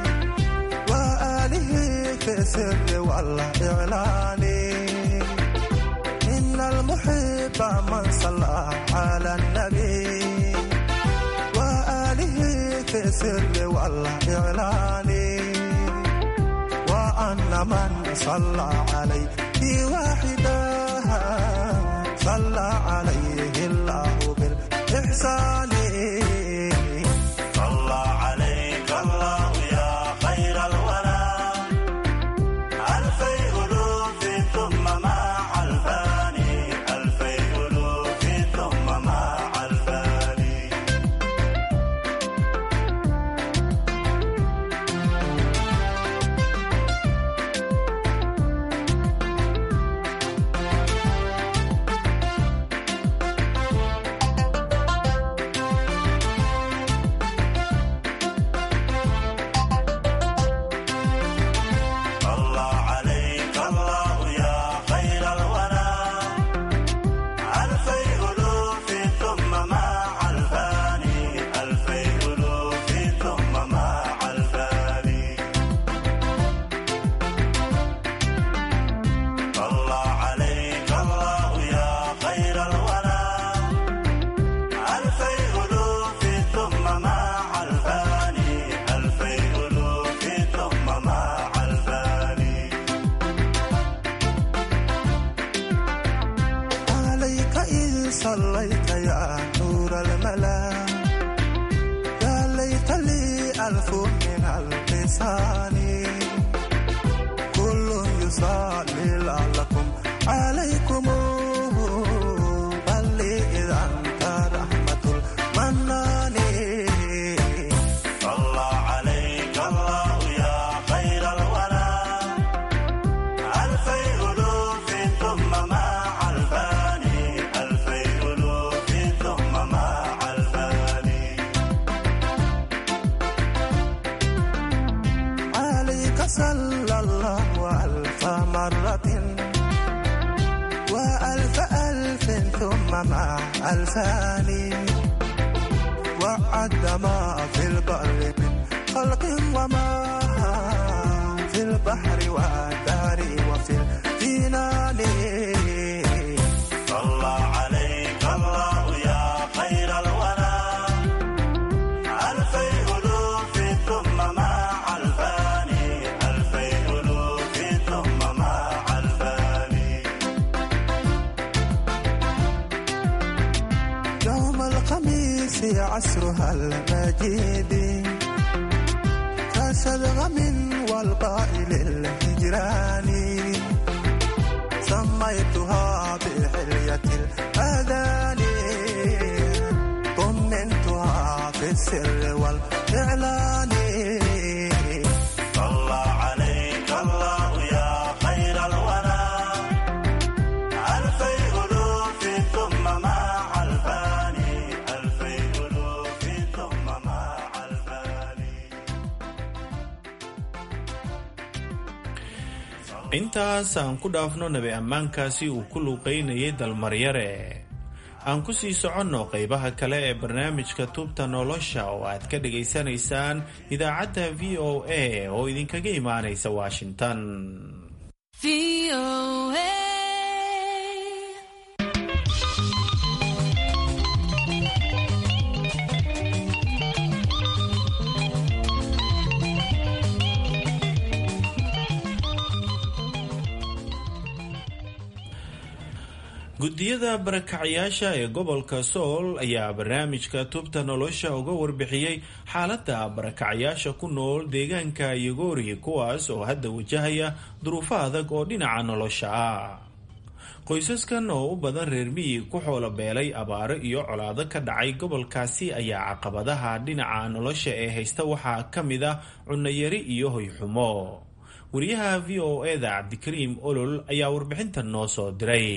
وآله في السر والإعلان إن المحب من صلى على النبي وآله في السر والإعلان وأن من صلى عليه واحدا صلى عليه الله بالإحسان صلى عليك الله يا خير الورى ألفي ألوف ثم مع الفاني ألفي ألوف ثم مع الفاني صلى عليك الله يا خير الورى ألفي ألوف ثم مع الفاني ألفي ألوف ثم مع الفاني صلى عليك الله يا خير الورى ألفي ألوف ثم مع الفاني ألفي ألوف ثم مع الفاني عليك إن صليت يا نور الملا يا ليت لي ألف من اللسان كل يصلي لعلكم عليكم بل لي إذا أنت رحمة المنان صلى عليك الله يا خير الورى ألفي ألوف ثم مع الفاني ألفي ألوف ثم مع الفاني عليك صلى الله ألف مرة وألف ألف ثم مع ألفان وعد ما في البر من خلق وما في البحر والدار وفي الجنان صلى عليك الله يا خير الورى ألفي ألوف ثم مع الفاني ألفي ألوف ثم مع الفاني يوم الخميس عصرها المجيد كشذغم والقائل الهجران سميتها بحلية الأذان طمنتها في السر والإعلان صلى عليك الله يا خير الورى ألفي ألوف ثم مع الفاني ألفي ألوف ثم مع الفاني intaas aan ku dhaafno nabi ammaankaasi uu ku luuqaynayay dalmaryare aan ku sii soconno qaybaha kale ee barnaamijka tuubta nolosha oo aad ka dhagaysanaysaan idaacadda v o a oo idinkaga imaanaysa washington guddiyada barakacyaasha ee gobolka sool ayaa barnaamijka tubta nolosha uga warbixiyey xaaladda barakacyaasha ku nool deegaanka yogoori kuwaas oo hadda wajahaya duruufo adag oo dhinaca nolosha ah qoysaskan oo u badan reer miyi ku xoolo beelay abaaro iyo colaado ka dhacay gobolkaasi ayaa caqabadaha dhinaca nolosha ee haysta waxaa ka mid ah cunayari iyo hoyxumo wariyaha v o eda cabdikariim olol ayaa warbixintan noo soo diray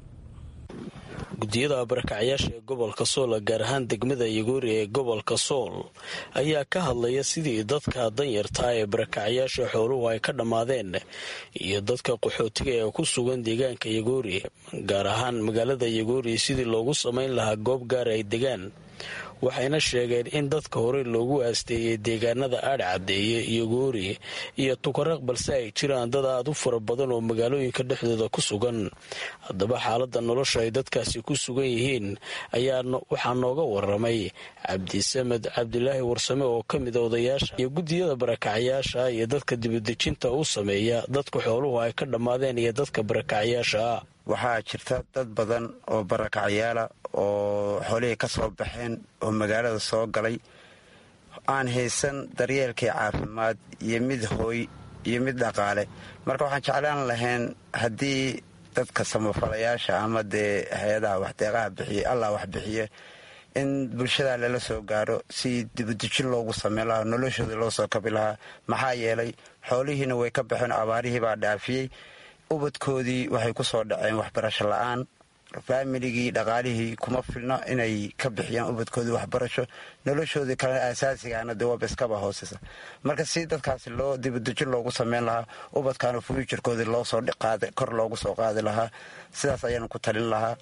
guddiyada barakacyaasha ee gobolka sool gaar ahaan degmada yagoori ee gobolka sool ayaa ka hadlaya sidii dadka danyartaa ee barakacyaasha xooluhu ay ka dhammaadeen iyo dadka qaxootiga ee ku sugan deegaanka yagoori gaar ahaan magaalada yagoori sidii loogu samayn lahaa goob gaar ay degaan waxayna sheegeen in dadka hore loogu aasteeyey deegaanada aadh caddeeye iyo goori iyo tukaraq balse ay jiraan dad aad u fara badan oo magaalooyinka dhexdooda ku sugan haddaba xaaladda nolosha ay dadkaasi ku sugan yihiin ayaa waxaa nooga waramay cabdisamed cabdilaahi warsame oo ka mid a odayaasha iyo guddiyada barakacyaasha iyo dadka dibadejinta u sameeya dadka xooluhu ay ka dhammaadeen iyo dadka barakacyaasha waxaa jirta dad badan oo barakacyaala oo xoolihii ka soo baxeen oo magaalada soo galay aan haysan daryeelkii caafimaad iyo mid hooy iyo mid dhaqaale marka waxaan jeclaan lahayn haddii dadka samafalayaasha ama dee hay-adaha waxdeeqaha bixiye allah wax bixiye in bulshada lala soo gaaro si dibadejin loogu sameyn lahaa noloshoodii loo soo kabi lahaa maxaa yeelay xoolihiina way ka baxeen abaarihii baa dhaafiyey ubadkoodii waxay ku soo dhaceen waxbarasho la-aan faamiligii dhaqaalihii kuma filno inay ka bixiyaan ubadkoodii waxbarasho noloshoodii kale asaasigaana dee waaba iskaba hooseysa marka si dadkaasi loo dibadejin loogu sameyn lahaa ubadkaana fuujarkoodii loosoo kor loogu soo qaadi lahaa sidaas ayaanu ku talin lahaa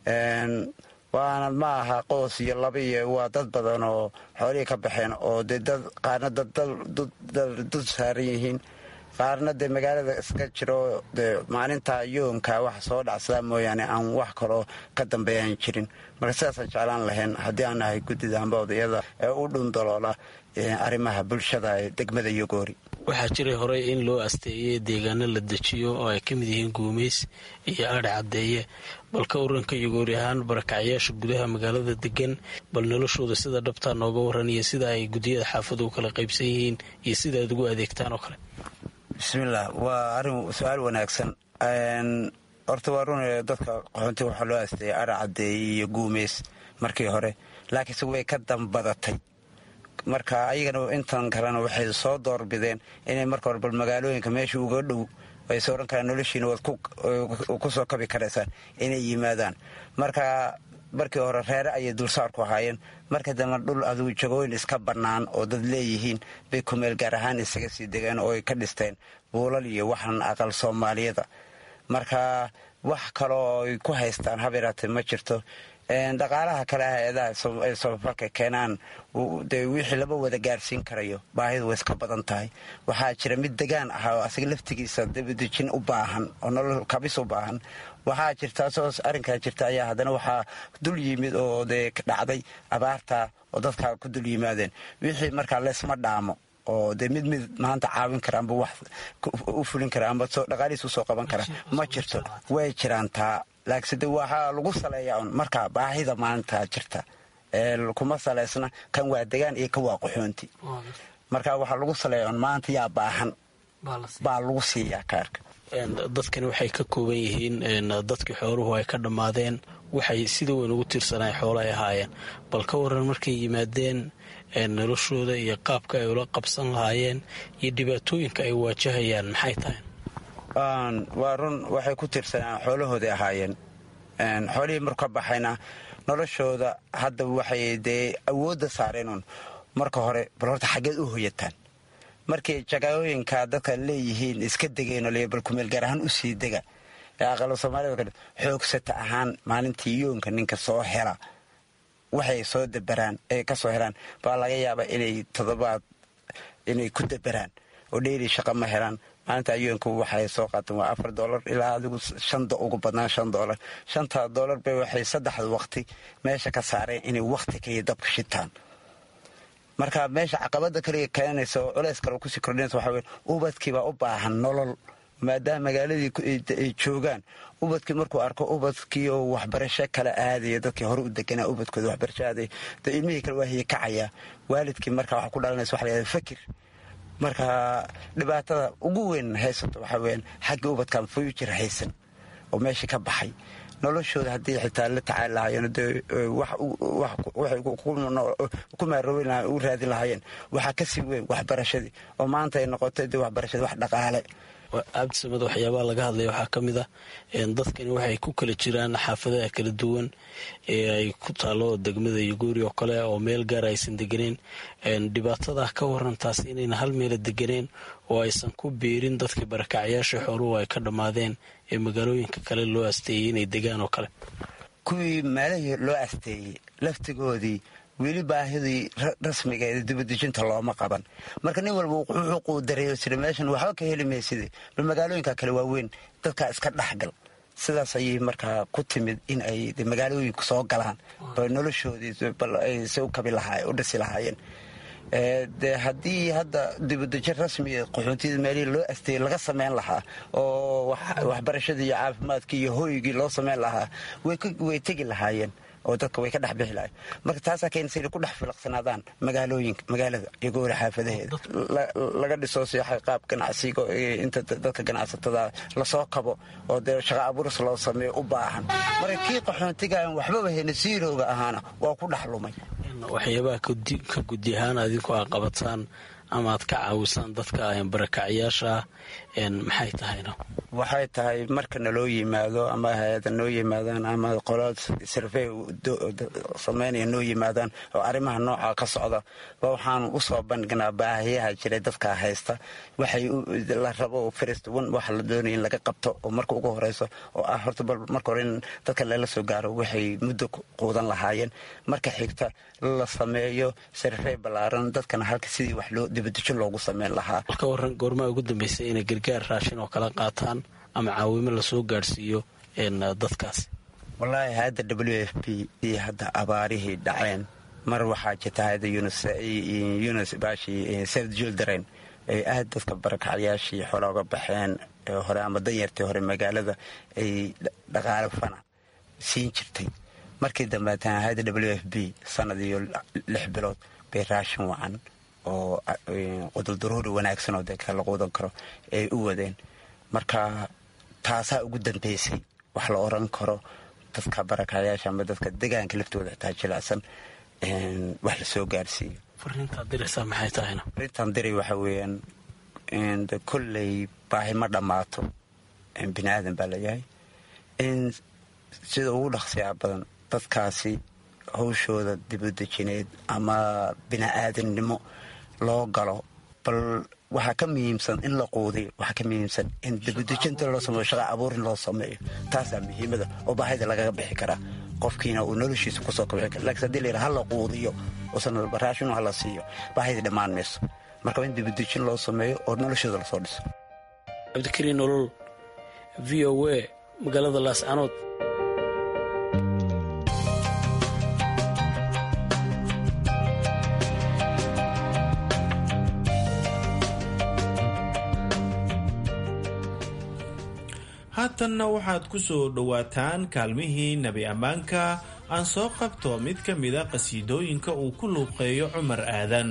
waana ma aha qoos iyo laba iyo waa dad badan oo xoolihii ka baxeen oo dee dad qaarna dad saaran yihiin qaarna dee magaalada iska jiro dee maalinta yoonka wax soo dhacsadaa mooyaane aan wax kaloo ka dambeeyaan jirin marka sidaasaan jeclaan lahayn haddii aan nahay guddida amba odayada ee u dhundaloola arrimaha bulshada ee degmada yogoori waxaa jiray horey in loo asteeyey deegaano la dejiyo oo ay ka mid yihiin guumays iyo aadh caddeeye bal ka waranka yogoori ahaan barakacyaasha gudaha magaalada degan bal noloshooda sida dhabtaa nooga waran iyo sida ay guddiyada xaafadu kala qaybsan yihiin iyo sida aad ugu adeegtaan oo kale bismillaah waa arrin su-aal wanaagsan horta waa run dadka qaxoontiga waxaa loo asteeyay aadh caddeeye iyo guumays markii hore laakiinse way ka dambadatay marka ayagana intan kalena waxay soo doorbideen inay marka hore bal magaalooyinka meesha uga dhow ayse odhan karaan noloshiina waad ku soo kabi karaysaan inay yimaadaan marka markii hore reere ayay dulsaar ku ahaayeen marka dambe dhul aduu jagooyin iska bannaan oo dad leeyihiin bay kumeel gaar ahaan isaga sii degeen oo ay ka dhisteen buulal iyo waxan aqal soomaaliyada marka wax kaloo ay ku haystaan habeeraatee ma jirto dhaqaalaha kale hay-adaha ay samafalka keenaan dee wixii lama wada gaarsiin karayo baahidu way iska badan tahay waxaa jira mid degaan ah oo asaga laftigiisa dabadejin u baahan oo nolol kabis u baahan waxaa jirta soo arrinkaa jirta ayaa haddana waxaa dul yimid oo dee dhacday abaarta oo dadkaa ku dul yimaadeen wixii markaa leesma dhaamo oo dee mid mid maanta caawin kara amba wax u fulin kara amba dhaqaalihiis usoo qaban kara ma jirto way jiraan taa laakiinse de waxaa lagu saleeyaa un markaa baahida maalintaa jirta kuma saleysna kan waa degaan iyo kan waa qaxoonti marka waxaa lagu saleeya un maanta yaa baahan baa lagu siiyaa kaarka dadkani waxay ka kooban yihiin dadkii xooluhu ay ka dhammaadeen waxay sida weyn ugu tiirsanay xoolo ay ahaayeen bal ka waran markay yimaadeen noloshooda iyo qaabka ay ula qabsan lahaayeen iyo dhibaatooyinka ay waajahayaan maxay tahay waa run waxay ku tiirsanaan xoolahooday ahaayeen xoolihii marku ka baxayna noloshooda hadda waxay dee awoodda saareenun marka hore bal horta xaggeed u hoyataan markay jagooyinka dadka leeyihiin iska degeen bal kumeel gaar ahaan usii dega ee aqalo soomaalida xoogsata ahaan maalintii yoonka ninka soo hela waxay soo dabaraan ay ka soo helaan baa laga yaaba inay todobaad inay ku dabaraan oo dheyli shaqa ma helaan maalinta ayoonku waxay soo qaateen waa afar dolar ilaa adigu shanda ugu badnaan shan dolar shanta dolar bay waxay saddexda waqti meesha ka saareen inay waqti kaliya dabka shitaan marka meesha caqabada kaliya keenaysa oo culeys kale kusii kordhinaysa waxaa weye ubadkiibaa u baahan nolol maadaama magaaladii ay joogaan ubadkii markuu arko ubadkii oo waxbarasho kala aadaya dadkii hore u deganaa ubadkooda waxbarasho aadaya de ilmihii kale waa hiye kacaya waalidkii marka waxa ku dhalanaysa waxa la yahada fakir marka dhibaatada ugu weyn haysato waxaa weyaan xagga ubadkan future haysan oo meeshii ka baxay noloshooda haddii xitaa la tacaali lahaayeen de waxay ku maaroobi lahaa u raadin lahaayeen waxaa kasii weyn waxbarashadii oo maanta ay noqotay de waxbarashadii wax dhaqaale cabdisamad waxyaabaha laga hadlaya waxaa ka mid ah dadkani waxay ku kala jiraan xaafadaha kala duwan ee ay ku taalo degmada yuguuri oo kale oo meel gaara aysan deganeen dhibaatada ka waran taas inayna hal meela deganeen oo aysan ku biirin dadkii barakacyaasha xooluhu ay ka dhammaadeen ee magaalooyinka kale loo asteeyey inay degaan oo kale kuwii meelahii loo asteeyey laftigoodii weli baahidii rasmigeeda dibadejinta looma qaban marka nin walba wuxuu quudareeyo sida meeshan waxba ka heli mayside bal magaalooyinka kale waaweyn dadkaa iska dhexgal sidaas ayay markaa ku timid in ay magaalooyinku soo galaan bal noloshoodii bal ay si u kabi lahaa u dhisi lahaayeen de haddii hadda dibadejin rasmiga qaxoontiyada meelihii loo asteeyey laga samayn lahaa oo waxbarashadii iyo caafimaadkii iyo hoygii loo samayn lahaa way tegi lahaayeen oo dadka way ka dhex bixi lahayen marka taasaa keenaysa inay ku dhex filaqsanaadaan magaalooyinka magaalada iyo goora xaafadaheeda laga dhiso si qaab ganacsiga inta dadka ganacsatada lasoo kabo oo dee shaqa abuuris loo sameeyo u baahan marka kii qaxoontigaan waxbaba hayna siirooga ahaana waa ku dhex lumay waxyaabaha ka gudi ahaan adinku aa qabataan ama aad ka caawisaan dadka barakacyaasha maxay tahayna waxay tahay marka naloo yimaado ama hay-ada noo yimaadaan ama qolad sarvey samaynaya noo yimaadaan oo arrimaha nooca ka socda ba waxaan usoo bandhignaa baahiyaha jiray dadka haysta waxay la rabo first one waxa la doonaya in laga qabto oo marka ugu horeyso oo ah horta bal marka hore in dadka lala soo gaaro waxay muddo quudan lahaayeen marka xigta la sameeyo sarvey ballaaran dadkana halka sidii wax loo dibadejin loogu sameyn lahaa ka waran goormaa ugu dambeysay inay gargaar raashin oo kala qaataan ama caawimo lasoo gaadhsiiyo dadkaas wallaahi hadda w f p iyo hadda abaarihii dhaceen mar waxaa jirta hadda yunis baashi south children ay aad dadka barakacyaashii xoola uga baxeen hore ama danyartii hore magaalada ay dhaqaale fana siin jirtay markii dambeetan hadda w f b sanad iyo lix bilood bay raashin wacan oo quduldaruuri wanaagsan oo dee la quudan karo ay u wadeen marka taasaa ugu dambeysay wax la oran karo dadka barakacyaasha ama dadka degaanka laftooda xitaa jilicsan wax lasoo gaarsiiyo fariintaad diraysaa maxay tahayna fariintaan diray waxa weeyaan de kolley baahi ma dhammaato bini aadan baa layahay in sida ugu dhaqsiyaa badan dadkaasi hawshooda dibadejineed ama bini aadannimo loo galo bal waxaa ka muhiimsan in la quudiyo waxaa ka muhiimsan in dibadejinta loo sameeyo shaqa abuurin loo sameeyo taasaa muhiimada oo baahida lagaga bixi karaa qofkiina uu noloshiisa kusoo kabixi kara lakiin hadii layidhaha ha la quudiyo oosan raashinu hala siiyo baahida dhammaan mayso marka in dibadejin loo sameeyo oo noloshooda lasoo dhiso cabdikariin nolol v o a magaalada laascanood haatanna waxaad ku soo dhowaataan kaalmihii nebi ammaanka aan soo qabto mid ka mida qhasiidooyinka uu ku luuqeeyo cumar aadan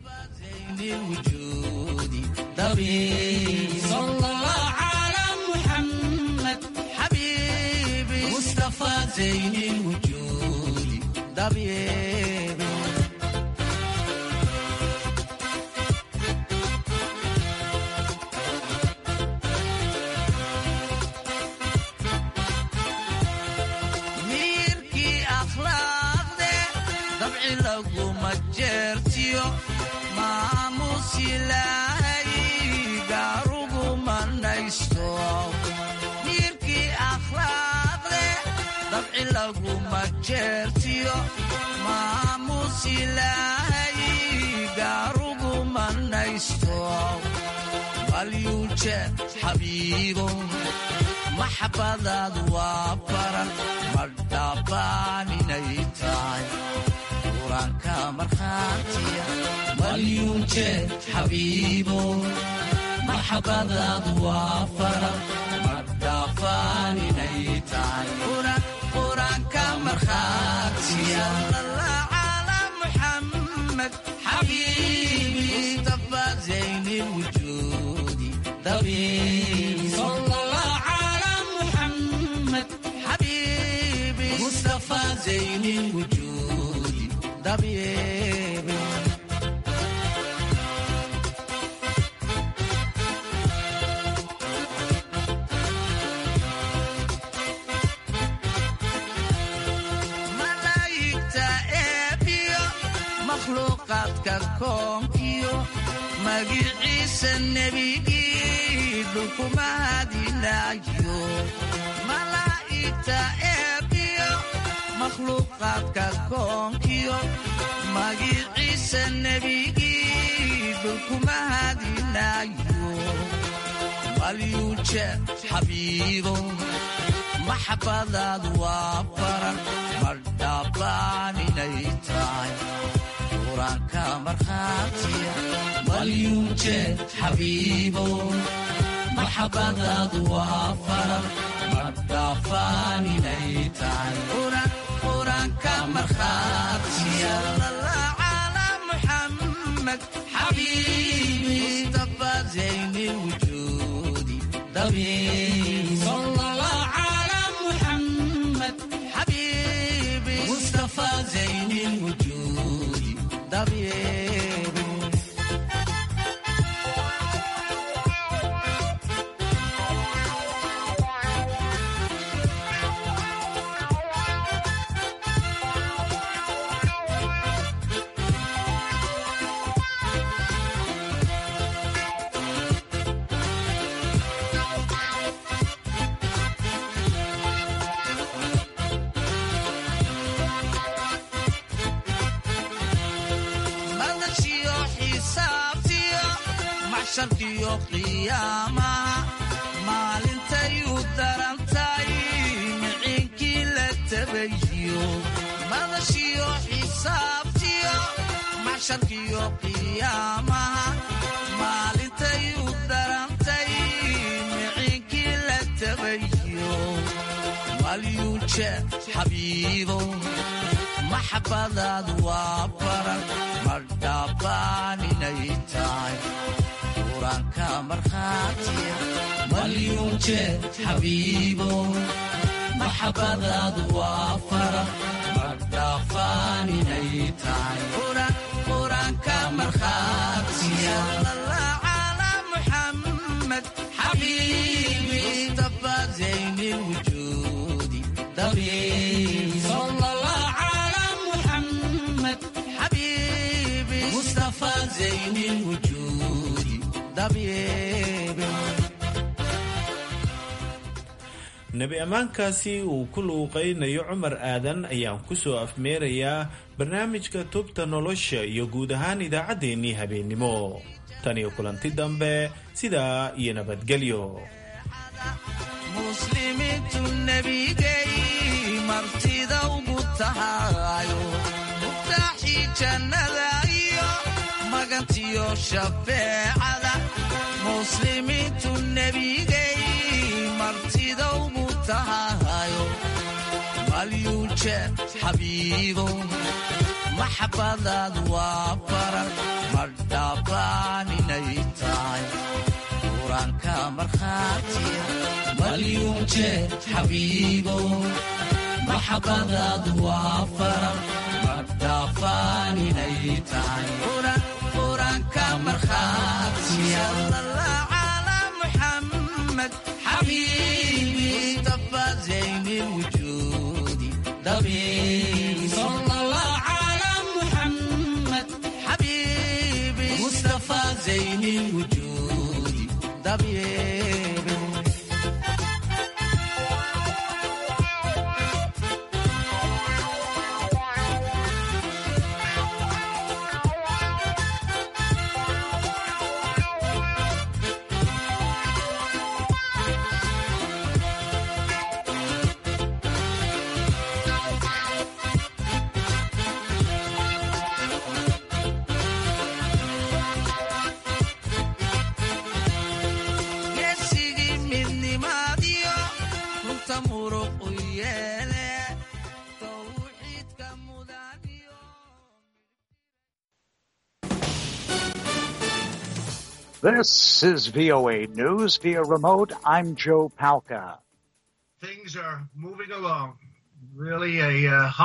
xabiibo maxabadaadu waa baran ma dhabbaan inay tahay quraanka markhaatiya malyuunje xabiibo maxabadaadu waa faral madhaafaan inay tahay qur-aanka markhaatiya cala muxamed xabiibi mustafa zayni lwujuudi dabiibi cala muxamed xabiibi mustafa zayni lwujuudi dabiibi malaa'igta eebiyo makhluuqaadka koonkiyo magiciisa nebigii dhulkumahadinayo malaa'igta eebiyo makhluuqaadka koonkiyo magiciisa nebigii dhulkumahadinayo malyuuje xabiibo maxabadaadu waa faran madhaabaan inay tahay qur-aanka markhaatiya malyuuje xabiibo maxabadaadu waa faran madhaafaan inay tahay qur-aanka markhaatiya cala muxamed xabiibi mustafa zayni lwujuudi dabiibi cala muxamed xabiibi mustafa zayni lwujuudi dabiibi madashiyo xisaabtiyo maxsharkiyo qiyaamaha maalintay u darantay miciinkii la tabayiyo madashiyo xisaabtiyo maxsharkiyo qiyaamaha maalintay u darantay miciinkii la tabayiyo malyuuje xabiibo maxabadaadu waa faran madhaabaan inay tahay qur-aanka markhaatiya malyuuje xabiibo maxabadaadu waa faran madhaafaan inay tahay qur-aanka markhaatiya cala muxamed xabiibi mustafa zayni lwujuudi dabiibi cala muxamed xabiibi mustafa zayni lwujuudi dabiibi nebi ammaankaasi uu ku luuqaynayo cumar aadan ayaan ku soo afmeerayaa barnaamijka tubta nolosha iyo guud ahaan idaacaddeenii habeennimo tan iyo kulanti dambe sidaa iyo nabadgelyo muslimiintu nebigay martida ugu tahayo mugtaaxii jannada iyo magantiyo shafeecada muslimiintu nebigay martida ugu tahayo malyuuje xabiibo maxabadaadu waa faran madhaabaan inay tahay qur-aanka markhaatiya malyuuje xabiibo maxabadaadu waa faran madhaafaan inay tahay qur-aanka markhaatiya cala muxamed xabiibi mustafa zayni lwujuudi dabiibi cala muxamed xabiibi mustafa zayni lwujuudi dabiibi This is VOA News via remote. I'm Joe Palca. Things are moving along. Really a uh, hot